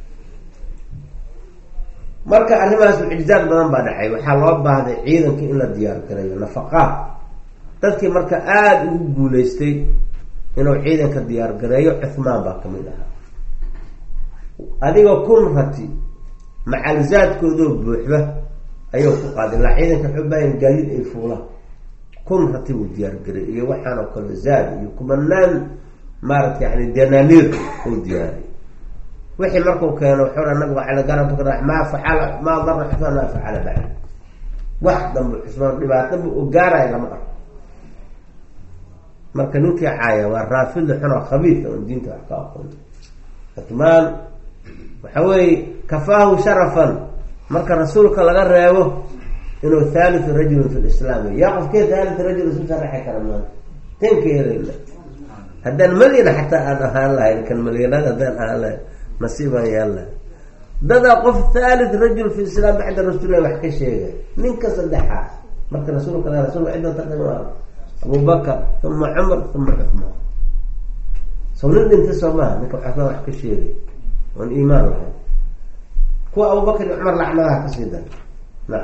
Speaker 1: marka arrimahaas mucjizaad badan baa dhacay waxaa loo baahday ciidanka in la diyaar garayo nafaqaad dadkii marka aada ugu guuleystay inuu ciidanka diyaar gareeyo cuhmaan baa kamid ahaa adigoo kun rati macalzaadkoodoo buuxda ayuu ku qaaday ilaa ciidanka xubaayan gaadiid ay fuulaan kun rati buu diyaar garay iyo waxaan oo kale zaad iyo kumanaan maarata yani dananiir uu diyaariy wixii markuu keeno wuxuu ha nabigu cala garabka maa facala maa dara xusmaan maa facala bacd wax dambe xusmaan dhibaataba u gaaraya lama arko marka ninkii caaya waa raafidla xunoo khabiid oon diinta wax ka aqoon cutmaan waxa weeye kafaahu sharafan marka rasuulka laga reebo inuu thalithu rajulin fi lislaam yaa qofkee thalithu rajul isu sharaxi kara maanta tenka helayna haddaan malyana xataa aan ahaan lahayn kan malyanada haddaan ahaan lahayn nasiibaan yaan lahay dadaa qof thalith rajul fi islaam bacda rasuulilah wax ka sheegay ninka saddexaas marka rasuulka la rasulka cidda taqima abubakar uma cumar uma cuhmaan saw nin dhintay soo maha ninka cuhmaan wax ka sheegay oon iimaan lahayn kuwa abubakar iyo cumar lacnadaha kasii dar na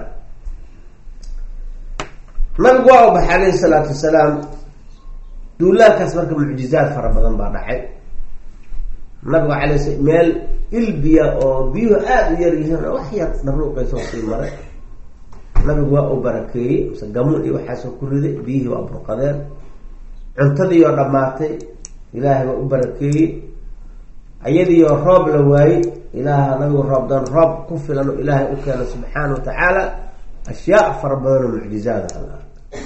Speaker 1: nabigu waa u baxay alayhi salaatu wasalaam duulaankaas marka mucjizaad fara badan baa dhacay nabigu alay s meel ilbiya oo biyuhu aada u yar yihiin oo wax yar dharuuqaysoo sii maray nabigu waa u barakeeyey mise gamuun iyo waxaasoo ku riday biyihii waa burqadeen cuntadiioo dhammaatay ilaahay waa u barakeeyey ayadiioo roob la waayey ilaaha nabigu roob doon roob ku filan oo ilaahay u keeno subxaana wa tacaala ashyaa fara badan oo mucjizaad ah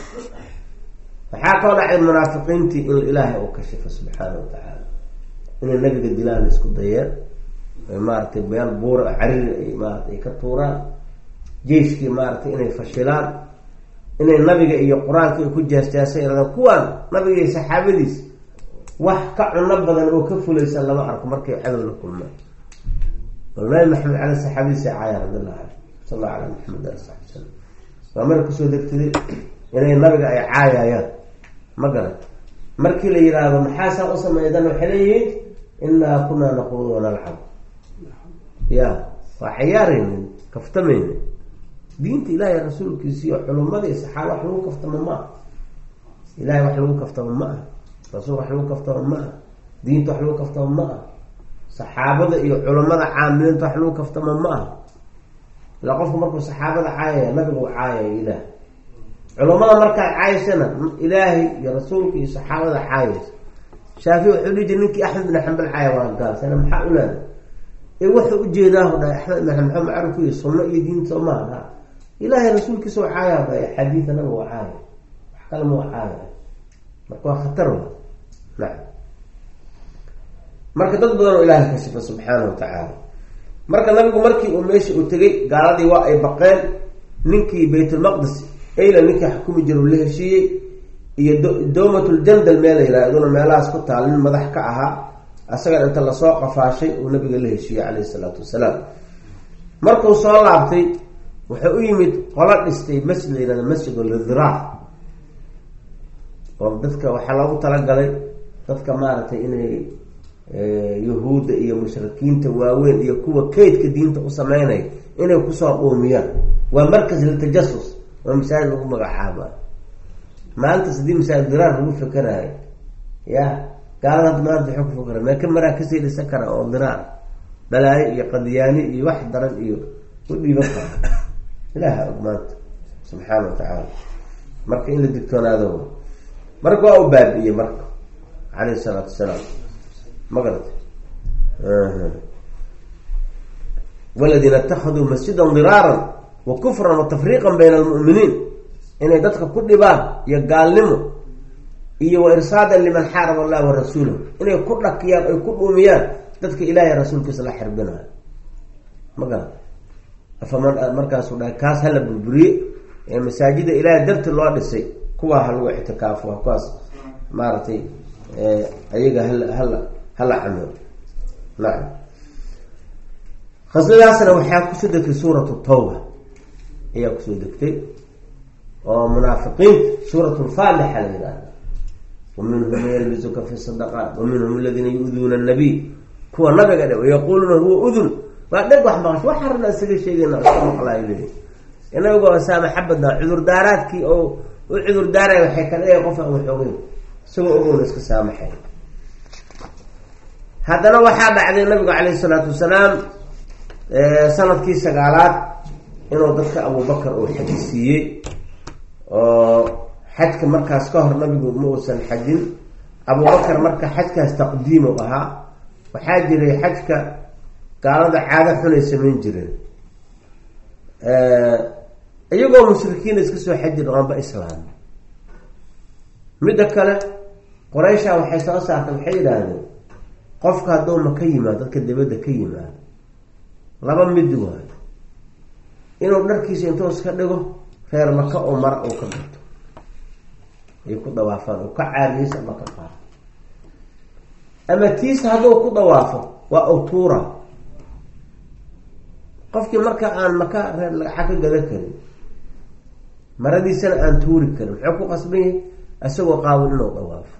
Speaker 1: waxaa kaloo dhacday munaafiqiintii in ilaahay uu kashifo subxaana wa tacaala inay nabiga dilaan isku dayeen maaratay meel buur cariri ay maarata ay ka tuuraan jeiskii maaratay inay fashilaan inay nabiga iyo qur-aanka ay ku jeesjeesay iradaan kuwaan nabiga iyo saxaabadiis wax ka cuno badan oo ka fulaysan lama arko markay cadow la kulmaan bal nabi maxamed cale saxaabadiisa caaya radiallahu canhu sal allahu ala maxamed ali saxbi salam waa mar kusoo degtaday inay nabiga ay caayayaan ma garan markii la yidhaahdo maxaasaa u sameeydan waxay leeyihiin inaa kunaa naquud wanalcab ya waa cayaaraynin kaftamayna diinta ilaahay rasuulkiisa iyo culumadii saxaaba wax lagu kaftamo ma ah ilahay wax lagu kaftamo ma ah rasuul wax lagu kaftamo ma ah diinta wax lagu kaftamo ma ah saxaabada iyo culamada caamiliinta wax lagu kaftamo ma ah ilaa qofku markuu saxaabada caayaya nabiga u caayaya ilaah culamada markaad caayaysana ilaahay iyo rasuulka iyo saxaabada caayaysa shaafici wuxuu dhihi jir ninkii axmed bin xambal caaya waa gaal sana maxaa u leeda ee wuxuu ujeedaahu dhahay axmed bin xambal macrufku iyo sunno iyo diin soo maaha ilaahay rasuulkiisa oo caaya dhahay axaadiida nabiga waa caaya wax kale ma waa caaya marka waa khatar wa nacam marka dad badan oo ilaahay kashifa subxaana wa tacaala marka nabigu markii uu meesha uu tegay gaaladii waa ay baqeen ninkii baytulmaqdis ayla ninkii xukumi jira uu la heshiiyey iyo dowmatljandal meel la yihah iduna meelahaas ku taal nin madax ka ahaa asagan inta lasoo qafaashay uu nabiga la heshiiyey caleyhi salaatu wasalaam markuu soo laabtay wuxuu u yimid qola dhistay masjid la yihahda masjid lidiraar oo dadka waxaa loogu talagalay dadka maaragtay inay yahuudda iyo mushrikiinta waaweyn iyo kuwa kaydka diinta u sameynaya inay kusoo dhuumiyaan waa markas litajasus waa masaajid lagu magacaaba maalintaas haddii masaajid diraar lagu fikerayo ya gaalada hadda maanta waxay ku fikera mee ka maraa kasii dhisan kara oo diraar balaayo iyo qadiyaani iyo wax daran iyo u dhiiban kara ilaaha og maanta subxaana wa tacaala marka in la digtoonaado marka waa u baabi'iyey marka calayhi salaatu wasalaam ma garata waladiina itakaduu masjidan diraaran wa kufran wa tafriiqan bayna almu'miniin inay dadka ku dhibaan iyo gaalnimo iyo wa irsaadan liman xaaraba allah wa rasuulahu inay ku dhakiyaan ay ku dhuumiyaan dadka ilahay rasuulkiisa la xirbinayo ma garata afaman markaasuu dhahay kaas hala burburiye ee masaajida ilaahay darti loo dhisay kuwaa ha lagu ictikaafo kuwaas maaragtay ayaga hala hala hala camiro nacam khasladaasna waxaa kusoo degtay suuratu tawba ayaa kusoo degtay oo munaafiqiinta suurat lfaalixa la yidhahda wa minhum man yalbisuka fi sadaqaat wa minhum aladiina yu-duuna annabiy kuwa nabiga dhe yaquuluuna huwa udun waa dheg wax maqash wax harna isaga sheegayna iska maqlaayo leeyahy inagoo saamaxa badnaa cudurdaaraadkii oo u cudurdaaray waxay ka dhigay qof aan waxoogeyn isagoo ogowna iska saamaxay haddana waxaa dhacday nabigu calayhi salaatu wasalaam sanadkii sagaalaad inuu dadka abubakar uu xaji siiyey oo xajka markaas ka hor nabigu ma uusan xajin abubakar marka xajkaas taqdiimu ahaa waxaa jiray xajka gaalada caado xunay samayn jireen iyagoo mushrikiina iska soo xaji dhaqanba islaam midda kale qoreysha waxay soo saartay waxay yidhaahdeen qofka hadduu ma ka yimaado dadka dibadda ka yimaado laba mid waayo inuu dharkiisa intuu iska dhigo reer maka oo mara uu ka gato ay ku dawaafaan uu ka caariyeysa ama ka qaado ama tiisa hadduu ku dawaafo waa awtuura qofkii marka aan maka reer lagaxa ka gadan karin maradiisana aan tuuri karin muxuu ku qasban yahay isagoo qaawin inuu dawaafo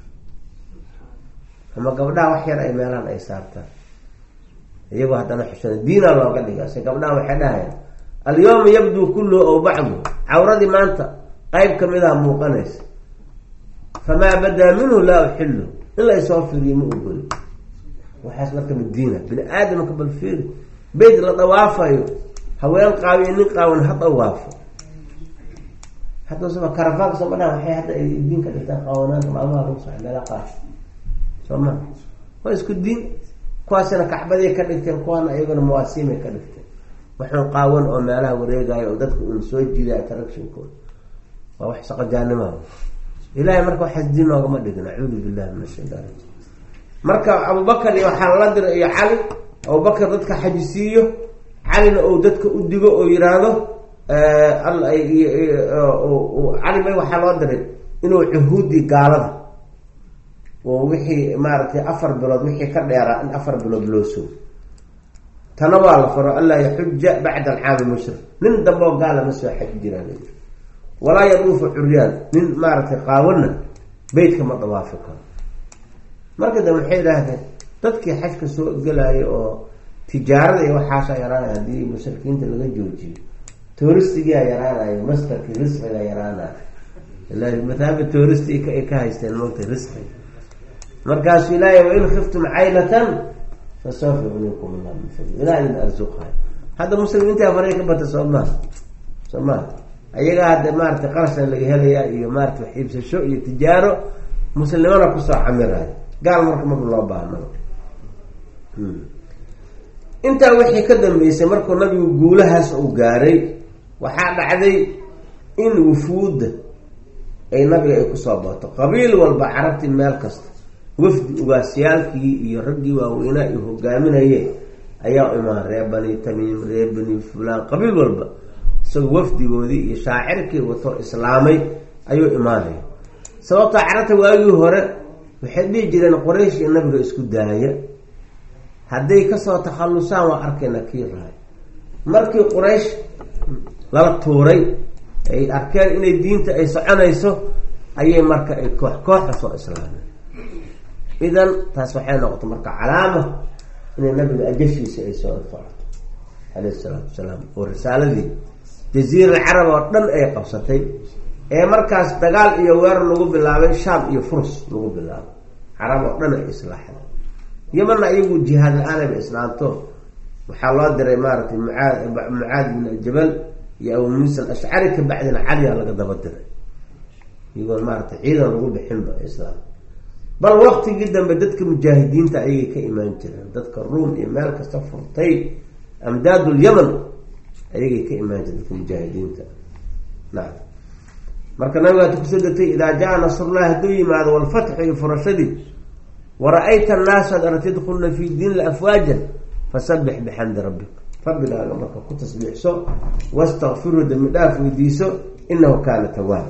Speaker 1: ama gabdhaha wax yar ay meelahan ay saartaan iyagoo haddana xishooda diina looga dhiga se gabdhaha waxay dhahayaan alyawma yabduu kulluhu aw bacdu cawradii maanta qeyb kamid a muuqanaysa famaa badaa minhu laa uxilu in la isoo fiiriyo ma ogoli waxaas marka madiina bini aadamka bal fiiri beyt la dhawaafayo haween qaawiyo nin qaawan ha dhawaafo haddasaba karafaanka soo madhaa waxay hadda ay diin ka dhigtaan qaawanaanta maalmaha lagu sox meela qaar soo ma waa isku diin kuwaasina kacbaday ka dhigteen kuwaana iyaguna mawaasiimay ka dhigteen waxun qaawan oo meelaha wareegayo oo dadka uun soo jiiday attractionkooda waa wax saqajaanimaa ilahay marka waxaas diin noogama dhigin acuudu billahi min ashaytaan rajim marka abubakar iyo waxaa lala diray iyo cali abubakar dadka xajisiiyo calina ou dadka u digo oo yiraahdo cali may waxaa loo diray inuu cuhuudii gaalada oo wixii maaragtay afar bilood wixii ka dheeraa in afar bilood loo sugo tana waa la faro anlaa yaxuja bacda alcaami mushrik nin dambeoo gaala ma soo xaji jiraan walaa yaduufu curyaan nin maaragtay qaawana beytka ma dawaafi karo marka dambe waxay idhaahdeen dadkii xajka soo gelaya oo tijaarada iyo waxaasaa yaraanaya haddii mushrikiinta laga joojiyo touristigia yaraanayo mastarkii risqiga yaraanayo ila mataaba touristi ay ka haysteen moogta risqiga markaasuu ilaahay wain khiftum caylatan fasawfa yugnikum allah min fadli ilaa idin arsuqayo hadda muslimiinta faray ka bata soo maha soo maha ayagaa hadda maarata qarashan laga helayaa iyo maarata wax iibsasho iyo tijaaro muslimana kusoo camirayo gaal marka marka loo baahno intaa wixii ka dambeysay markuu nabigu guulahaas uu gaaray waxaa dhacday in wufuudda ay nabiga ay kusoo bato qabiil walba carabtii meel kasta wafdi ugaasyaalkii iyo raggii waaweynaa iyo hogaaminayeen ayaa imaan reer bani tamiim reer bani fulaan qabiil walba isagoo wafdigoodii iyo shaacirkii wato islaamay ayuu imaanaya sababtoo carabta waagii hore waxay dhihi jireen qoraysh iyo nabiga isku daaya hadday kasoo takhallusaan waa arkayna kii rahay markii quraysh lala tuuray ay arkeen inay diinta ay soconayso ayay marka ay koox kooxa soo islaameen idan taas waxay noqotay marka calaama inay nabiga ajashiisa ay soo socoto caleyhi salaatu wasalaam oo risaaladii jaziira carab oo dhan ay qabsatay ee markaas dagaal iyo weerar lagu bilaabay shaam iyo furs lagu bilaabay carab oo dhan ay islaaxda yamana iyagu jihaad la-aan ba islaamto waxaa loo diray maaragtay mucaad mucaad bin jabal iyo abu muusa alashcari kabacdina caliya laga daba diray iyagoon maaragtay ciidan lagu bixinba islaam bal waktigii dambe dadka mujaahidiinta ayagay ka imaan jireen dadka ruom iyo meel kasta furtay amdaadul yaman ayagay ka imaan jireen dadka mujaahidiinta nacam marka nabigaata kusoo degtay idaa jaa nasrullahi hadduu yimaado walfatxu iyo furashadii wara-ayta annaasa ad aragta yadkuluna fi diinla afwaajan fasabix bixamdi rabbik rabbigaaga marka ku tasbiixso wastakfiru dambi dhaaf weydiiso inahu kaana tawaab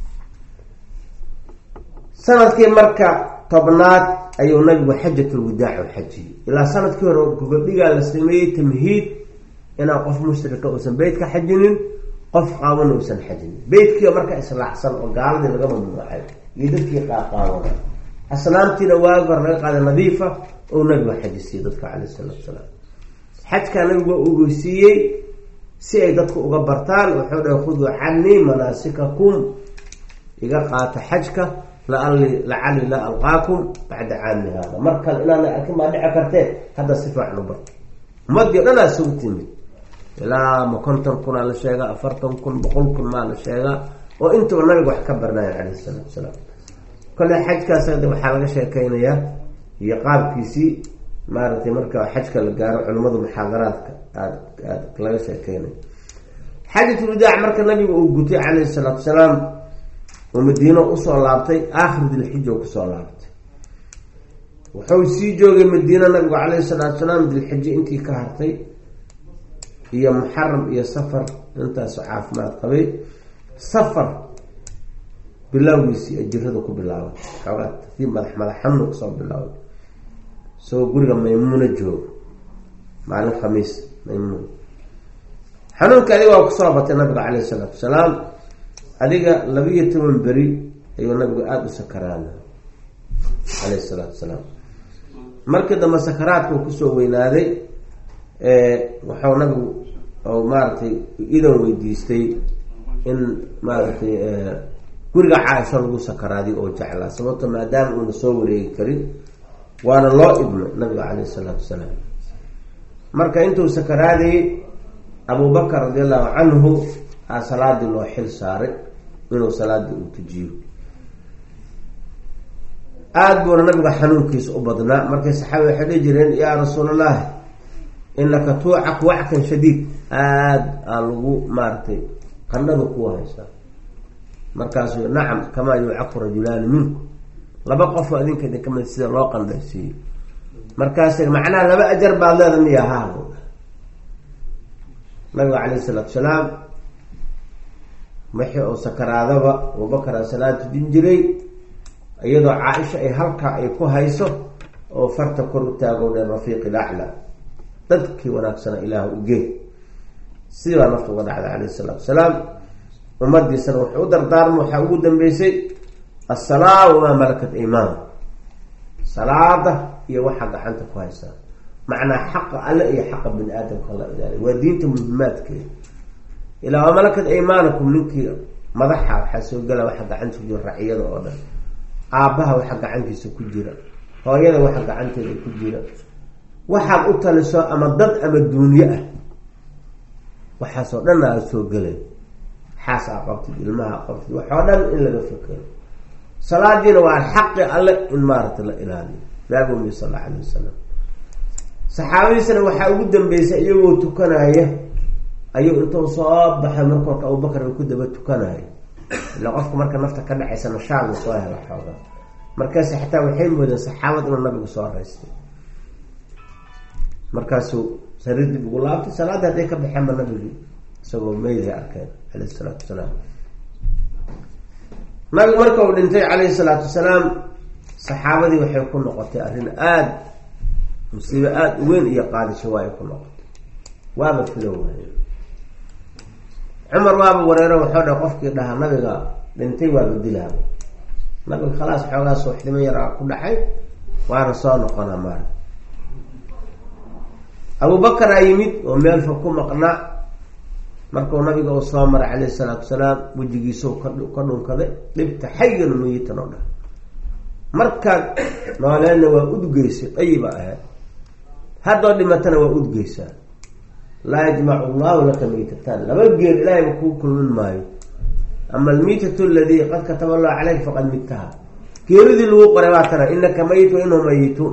Speaker 1: sanadkii marka tobnaad ayuu nabigu xajatulwadaac u xajiyey ilaa sanadkii hore gobadhigaa la sameeyey tamhiid inaan qof mushrika uusan beyt ka xajinin qof qaabana uusan xajinin beytkiiba marka islaacsan oo gaaladii laga mamnuucay iyo dadkii qaaqaabana aslaamtiina waagi hore laga qaaday nadiifa oo nabigu xajisiiyey dadka caleyh isalaatu salaam xajkaa nabigu waa ogeysiiyey si ay dadku uga bartaan wuxuu dhahay khuduu canii manaasikakum iga qaata xajka laali lacali laa alqaakum bacda caami haada mar kale inaana arkin baa dhici kartee hadda si fiican u barto ummadii o dhan aa isugu timid ilaa ma konton kunaa la sheegaa afartan kun boqol kun maa la sheegaa oo intuba nabiga wax ka barnaaya caleyhi salaatu salaam kole xajkaas hadda waxaa laga sheekeynayaa iyo qaabkiisii maaragtay marka xajka la gaaro culimmadu muxaadaraadka aad aad laga sheekeynaya xaajatulwadaac marka nabiga uu gutay caleyhi salaatu salaam oo madiino usoo laabtay aakhir dilxija u kusoo laabtay wuxuu sii joogay madiina nabigu caleyhi salaatu salaam dilxije intii ka hartay iyo muxaram iyo safar intaasu caafimaad qabay safar bilowgiisii ajirada ku bilaabay xoogaa tartiib madax madax xanuun kasoo bilaabay isagoo guriga maymuuna joogo maalin khamiis maymuun xanuunka adiga waa kusoo batay nabiga caleyhi salaatu wasalaam adiga labiiyo toban beri ayuu nabigu aada u sakaraana caleyhi salaatu wasalaam markii dambe sakaraadka uu kusoo weynaaday waxau nabigu maaragtay idan weydiistay in maaragtay guriga caaisho lagu sakaraadiy oo jeclaa sababto maadaama uuna soo wareegi karin waana loo idmay nabiga caleyhi salaatu wasalaam marka intuu sakaraadayay abubakar radi allahu canhu aa salaadii loo xil saaray inuu salaadii uu tujiyo aada buuna nabiga xanuunkiisa u badnaa markay saxaabi waxay dhihi jireen yaa rasuul allahi inaka tuucak wackan shadiid aada aa lagu maaragtay qandhada kuwa haysaa markaasuu nacam kamaa yuucaku rajulaani minku laba qofoo adinka idin kamid sida loo qandhaysiiyo markaas macnaha laba ajar baad leeda miya haa nabiga caleyhi salaatu salaam wixii uu sakaraadaba abubakar aa salaad tujin jiray iyadoo caaisha ay halkaa ay ku hayso oo farta kor u taago dhe rafiiqi lacla dadkii wanaagsana ilaah ugee sidii baa nafta uga dhacday caleyhi salaatu salaam ummadiisana wuxuu u dardaarma waxaa ugu dambeysay assalaa wamaa malakat imaan salaada iyo waxaa gacanta ku haysaa macnaa xaqa alle iyo xaqa bini aadamka la ilaaliy waa diinta muhimaadkeeda ilaa waa malakat imaanakum ninkii madaxa waxaa soo gala waxa gacanta ku jira raciyada oo dhan aabbaha waxa gacantiisa ku jira hooyada waxa gacanteeda ku jira waxaad u taliso ama dad ama duunyo ah waxaasoo dhan aa soo gelay xaas aa qabtid ilmaha a qabtid waxoo dhan in laga fekero salaadiina waa xaqi alle in maaragtay la ilaaliyo naabumi sal alla alay wasalam saxaabadiisana waxaa ugu dambeysay iyagoo tukanaya ayuu intuu soo baxay marka orka abubakar ku daba tukanaya ila qofka marka nafta ka dhacaysa nashaad uu soo helo xooga markaas xataa waxay moodeen saxaabad inuu nabigu soo raystay markaasuu sariir dib ugu laabtay salaadii hadday ka baxeenba nabigi isagoo meyday arkeen caleyhi salaatu wasalaam nabigu marka uu dhintay caleyhi salaatu wasalaam saxaabadii waxay ku noqotay arrin aada musiibo aada u weyn iyo qaadisho waa ay ku noqotay waaba filo waaye cumar waaba wareero waxuu dhaha qofkii dhahaa nabiga dhintay waaba dilaaba nabiga khalaas xoogaa suuxdimo yaraa ku dhacay waana soo noqonaa maara abubakaraa yimid oo meel fog ku maqnaa markuu nabiga uu soo maray caleyhi salaatu wasalaam wejigiisau ka dhunkaday dhibta xayan mayitan oo dhan markaad nooleedna waa udgeysay dayiba ahayd haddoo dhimatana waa udgeysaa laa yajmacu allahu laka maytataan laba geel ilaahayba kuu kulmin maayo ama almiitatu aladii qad kataba allahu caleyk faqad midtaha geeridii lagu qoray baa tana inaka mayit wa inhum mayituun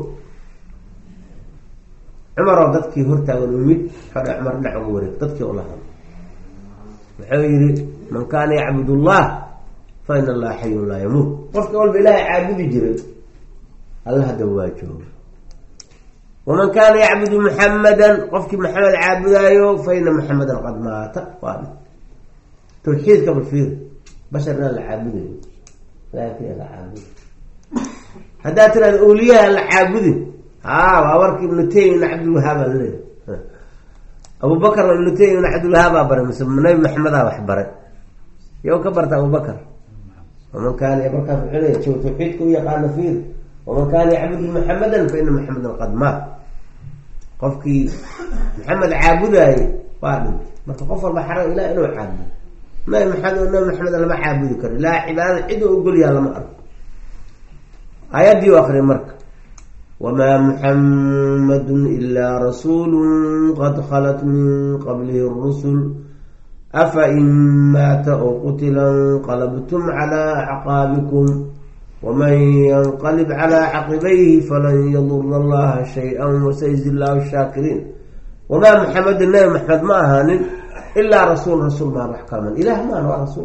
Speaker 1: cumaroo dadkii hortaagan umid xore cumar dhinac uga wareeg dadkii ula hadl wuxuu yihi man kaana yacbud allah fa in allaha xayun laa yamuut qofka walba ilaahay caabudi jiray alla haddaba waa jooga waman kaana yacbudu muxamadan qofkii maxamed caabudaayo fa ina muxamadan qad maata waa dhi tawxiidka balfiir bashar inaan la caabudayo ilahay kaliya la caabuda haddaad tiraada awliyaha la caabudin haa waa warkii ibnu taymi ibn cabdilwahaabaa laleeyahy abubakar ibnu taymi ibn cabdilwahaabaa baray mise nabi maxamedaa wax baray yow ka barta abubakar waman kaana markaas wuxuu leeya jow tawxiidka u yaqaana fiir waman kaana yacbudu muxamadan fa ina muxamadan qad maat qofkii maxamed caabudaayey waa dhintay marka qof walba xara ilah inuu caabudo nabi maxamed nabi maxamed lama caabudi karo ilaa cibaadada cid u ogolyaha lama arko aayaddii u akriya marka wamaa muxamadun ilaa rasuulu qad khalat min qablihi rusul afa in maata oo qutila inqalabtum calaa acqaabikum waman yanqalib calaa caqibayhi falan yadura allaha shay-an wasayzi llahu shaakiriin wamaa muxamedun nabi maxamed ma ahaanin ilaa rasuul rasuul maa wax kalman ilah maan waa rasuul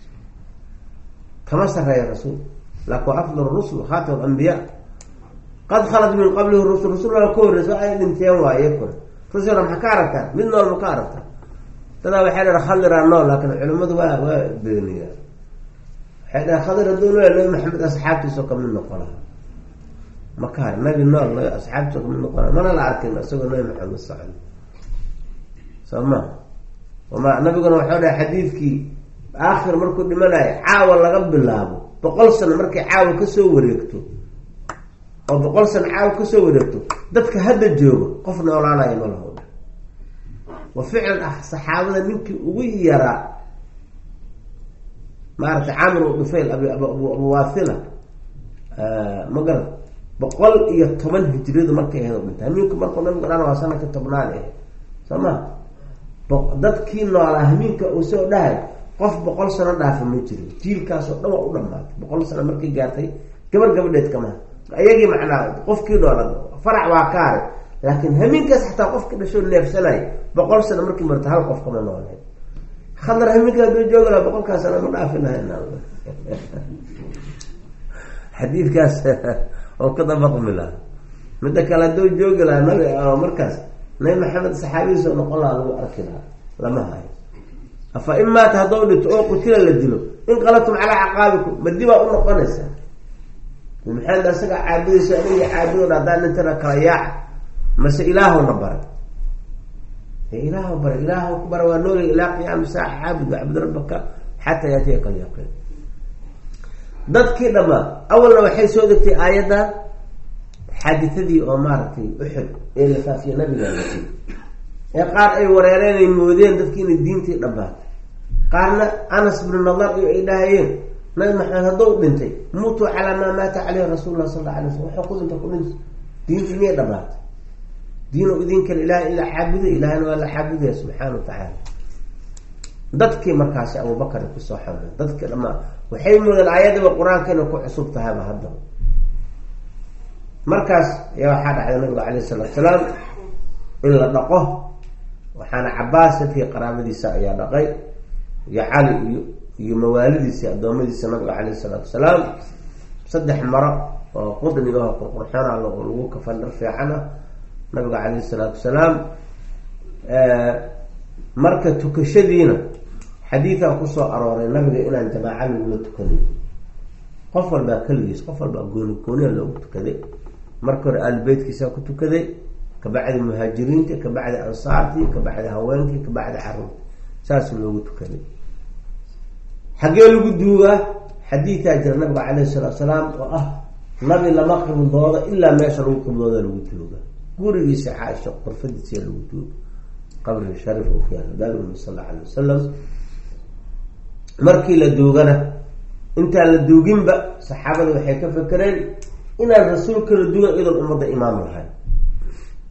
Speaker 1: kama sareeya rasuul laakin waa afdal rusul khaatam ambiya qad khalat min qablihi rusul rasul waa ka horreysa ay dhinteen waaye kun rusulna maxaa ka aragtaan mid nool ma ka aragtaa dadaa waxay dhaheen khadiraa nool laakin culimadu waa waa beeniyaa waxay dhaheen khadir hadduu nool nabi maxamed asxaabtiisoo kamid noqon laha maka har nabi nool nabi asxaabtiisoo kamid noqon laha mana la arkin isagoo nabi maxamed socon soo ma wama nabiguna waxau dhahay xadiidkii aakhir markuu dhimanayo caawa laga bilaabo boqol sano markay caawa kasoo wareegto oo boqol sano caawa kasoo wareegto dadka hadda joogo qof noolaanayo malaho wa ficlan ah saxaabada ninkii ugu yaraa maaragtay camr dhufayl abuwathila ma garan boqol iyo toban hijriyadu markay aheed dhinta hamiinku markuu nabigu dhan waa sanadka tobnaad eh soo ma dadkii noolaa hamiinka uu soo dhahay qof boqol sano dhaafa ma jiro jiilkaasoo dhan waa u dhamaatay boqol sano markay gaartay gabar gabadheed kama iyagii macnaa qofkii noolaa farac waa ka haray laakiin hamiinkaas xataa qofkii dhashoo neefsanay boqol sano markii marta hal qof kama nooleen khadar hamiinka haduu joogi laha boqolkaas sano ma dhaafi lahay xadiidkaas oo ka dabaqmi laha midda kale hadduu joogi lahaa nabi markaas nabi maxamed saxaabadiisoo noqon lahaa lagu arki lahaa lama hayo afa in maata haddou dhinto oo qutila la dilo inqalatum calaa caqaabikum badi baa u noqonaysaa maxamed asaga caabudaysa aniga caabudoon haddaan nintana kala yaaca mase ilaahowna baray ilaahw baray ilaahw ku bara waa noolay ilaa qiyaami saaca caabud wacbud rabbaka xataa yaatiyaka alyaqiin dadkii dhamaa awalna waxay soo degtay aayaddan xaaditadii oo maaragtay uxud ee la faafiye nabiga lati ee qaar ay wareereen ay moodeen dadkii inay diintii dhamaatay qaarna anas bnu nadar iyo ay dhahayeen nabi maxamed haddou dhintay muutuu calaa maa maata caleyhi rasuul lah sal alla alay slam waxuu ku dhinta ku dhintay diintii miyay dhamaatay diinu idinkale ilaah in la caabuday ilahna waa la caabudaya subxaana wa tacaala dadkii markaasi abubakar kusoo xameen dadkii dhamaa waxay moodeen aayadiba qur-aanka inay ku cusub tahayba haddaba markaas ayaa waxaa dhacday nabiga calayh isalaatu salaam in la dhaqo waxaana cabaas dadkii qaraabadiisa ayaa dhaqay iyo cali iyo iyo mawaalidiisa addoommadiisa nabiga calayh isalaatu salaam saddex maro oo qudnigaho qurqurxona oo lagu kafan dhar fiicana nabiga calayh isalaatu salaam marka tukashadiina xadiidaa kusoo arooray nabiga inaan jamaaca lagula tukaday qof walbaa keligiis qof walbaa gooni gooniya loogu tukaday marka hore aalibeytkiisaa ku tukaday kabacdi muhaajiriinta kabacdi ansaartii kabacdi haweenkii kabacdi caruurta saas loogu tukaday xaggee lagu duugaa xadiidaa jira nabiga calayhi salaatu salaam oo ah nabi lama qiblooda ilaa meesha lagu qiblooda lagu duuga gurigiisa caaisha qorfadiisa lagu duuga qabriga sharif oo ku yaala nabiga sal alla alay wasalam markii la duugana intaan la duuginba saxaabada waxay ka fekereen inaan rasuulka la duugan idoon ummadda imaam lahayn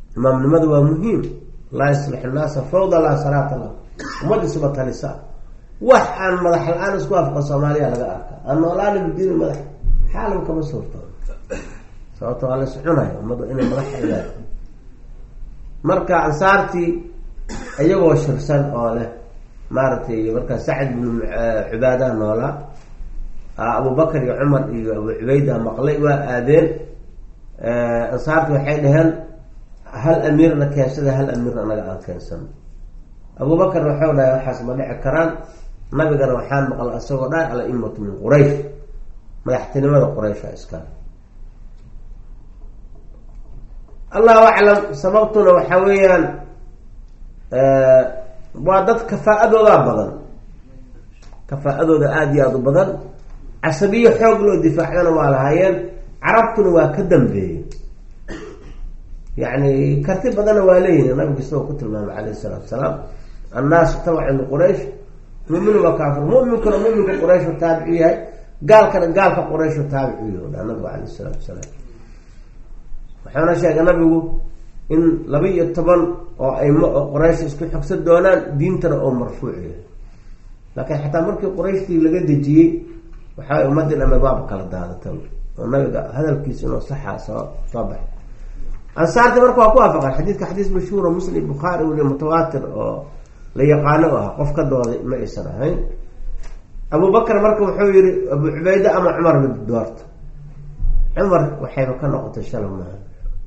Speaker 1: imaamnimada waa muhiim laa yaslix naasa fawda laa salaata lah ummaddiisuba talisa wax aan madax la-aan isku afqa soomaaliya laga arkaa aan noolaana bidiini madax xaalam kama suurto sababto waa la soconaya ummadu inay madax leedahay marka ansaartii iyagoo shirsan oo leh maaragtay markaa sacd bnu cubaadaha noolaa abubakar iyo cumar iyo abu cubayda maqlay waa aadeen ansaarti waxay dhaheen hal amiirna keensada hal amiirna anaga aan keensano abubakar waxau dhahay waxaas ma dhici karaan nabigana waxaan maqla isagoo dhahay alaimatu min quraysh madaxtinimada quraysha iska allahu aclam sababtuna waxa weeyaan waa dad kafaa-adoodaa badan kafaa-adooda aada iyo aada u badan casabiyo xoog loo difaacdana waa lahaayeen carabtuna waa ka dambeeyey yacni karti badanna waa leeyihin nabigu isagoo ku tilmaamay calayhi salaatu salaam annaasu tabcan liquraysh muminu waa kaafir muminkuna muminka qurayshu taabicu yahay gaalkana gaalka qurayshu taabicu yahy dhaa nabigu calayhi salaatu salaam waxaana sheegay nabigu in laba iyo toban oo aymo oo quraysh isku xogsan doonaan diintana oo marfuuc yahay laakiin xataa markii qurayshtii laga dejiyey waxaa ummadii dhame baab kala daadata oo nabiga hadalkiisa inuu saxaa soo soo baxay ansaarti marka waa ku waafaqan xadiidka xadiis mashhuuro muslim bukhaari weli mutawaatir oo la yaqaano u ah qof ka dooday ma aysan ahayn abu bakar marka wuxuu yihi abu cubayde ama cumar mid doorta cumar waxayba ka noqotay shala maaha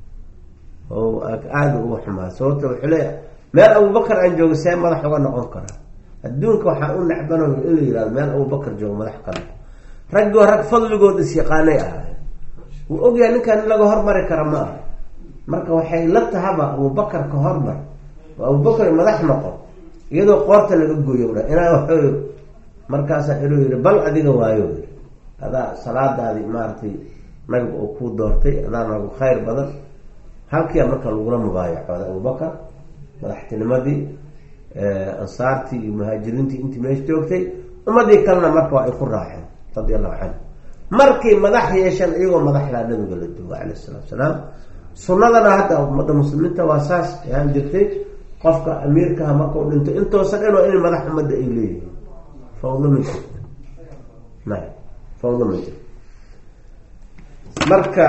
Speaker 1: oo aada uga xumaa sababta wuxuu leeya meel abubakar aan joogo see madax uga noqon karaa adduunka waxaa u nacbanayo in la yihahdo meel abubakar joogo madax ka noqo raggoo rag fadligood is-yaqaanay ahaay wuu ogyahay ninkan in laga hormari kara ma aha marka waxay la tahaba abubakar ka hormar oo abubakar madax noqo iyadoo qoorta laga gooyo dha inaa waxooy markaasaa inuu yihi bal adiga waayo yii adaa salaadaadii maaragtay nabiga oo kuu doortay adaa nagu khayr badan halkia marka lagula mubaayacooda abubakar madaxtinimadii ansaartii iyo muhaajiriintii intii meesha joogtay ummadii kalena marka waa ay ku raaceen radi allahu canhu markay madax yeesheen iyagoo madaxdaa nabiga la duugo calayh isalaatu salaam sunnadana hadda ummadda muslimiinta waa saas ahaan jirtay qofka amiirkaha markau dhinto intoosan dhan waa inay madax ummadda ay leeyihiin fawdo ma jirto na fawdo ma jirto marka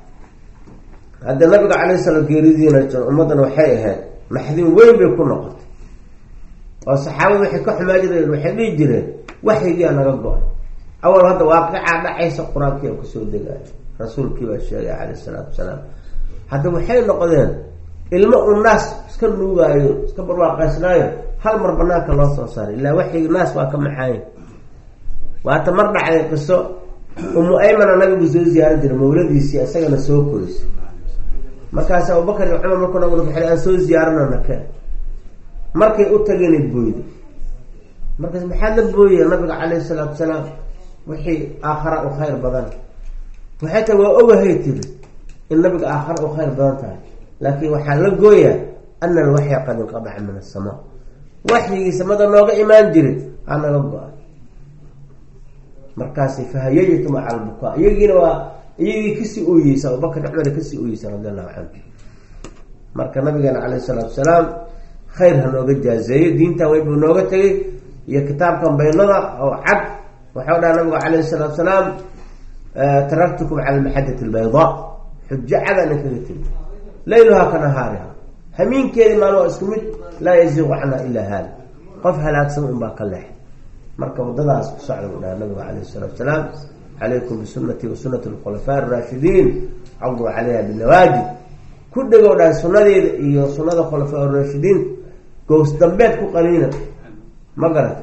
Speaker 1: hadda nabiga calay salaam geeridiina ummaddana waxay ahayd maxdin weyn bay ku noqotay oo saxaabada waxay ka xumaa jireen waxay dhihi jireen waxyigiia naga go-ay awal hadda waaqicaa dhacaysa qur-aankii a kusoo degaayo rasuulkii baa sheegay calayh isalaatu wasalaam hadda waxay noqdeen ilmo u naas iska nuugaayo iska barwaaqaysnaayo hal mar banaanka loo soo saaray ilaa waxyigi naas waa ka maxaaye waata mar dhacday qiso umu aymana nabigu soo ziyaaran jiray mawladiisii isagana soo korisay markaas abubakar iyo cumar markuu nabigu waxay aan soo ziyaarana nake markay u tageenay booyda markaas maxaa la booyaya nabiga calayhi salaatu salaam wixii aakhara u khayr badan waxay tahay waa ogahay tiri in nabiga aakhara u khayr badan tahay laakiin waxaa la gooyaa ana alwaxya qad inqadaca min asamaa waxyigii samada nooga imaan jiray aa naga go-a markaasi fahayaytu maca albukaa iyagiina waa iyagii kasii ooyeysa abubakar cumar kasii ooyeysa radi allahu canhu marka nabigeena caleyh salaatu salaam khayr ha nooga jaazeeyo diintan weyn buu nooga tegay iyo kitaabkan baynada oo cad waxau dhaha nabigu calayhi salaatu salaam taraktukum cala almaxadati albaydaa xujo cada nin kaga tegi layluhaa ka nahaariha hamiinkeedi maan waa isku mid laa yaziiqu canha ilaa haali qof halaagsan un baa ka leex marka wadadaas ku socda buu dhaha nabigu calayhi salaatu salaam calaykum bisunati wa sunati alkhulafaa araashidiin caduu calayha binawaajid ku dhegow dhahay sunadeeda iyo sunada khulafaa raashidiin gows dambeed ku qaniina ma garat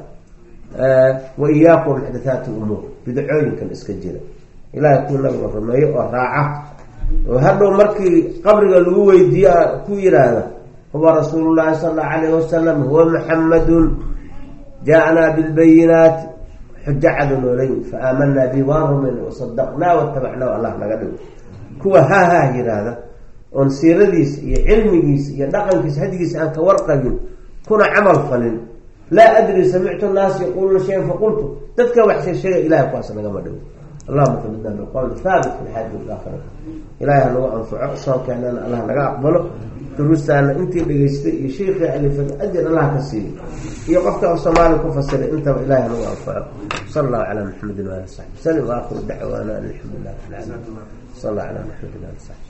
Speaker 1: wa iyaakum muxdathaati umuur bidacooyinkan iska jira ilaahay kuu nabiga rumeeyo oo raaca oo hadhow markii qabriga lagu weydiiye ku yidhaahda huwa rasuulu llahi sala allahu alayh wasalam huwa muxamadun jaa-naa bilbayinaati xujo cadu noolay fa aamanaa bi waan rumayna wasadaqnaa watabacnaa allah naga dhigo kuwa haahaa yidhaahda oon siiradiisa iyo cilmigiisa iyo dhaqankiisa hadigiisa aan ka warqabin kuna camal falin laa adri samictu naas yaquuluna shayan faqultu dadka wax sheesheega ilahay kuwaas nagama dhigo allahuma qabidna biqowli haabit fi lxaadi walaakhira ilahay ha nagu anfaco soonkeennana allah naga aqbalo duruustaana intii dhegeystay iyo sheikii alifad ajir allah ka siiyo iyo qofka af soomaali ku fasiray intaba ilahi nagu anfaco sala allahu calaa maxamedin waali saxbi salim waaakhiru dacwaana an alxamdu lilah rabbi alcaalamiin sal allah calaa maxamedin waali saxbi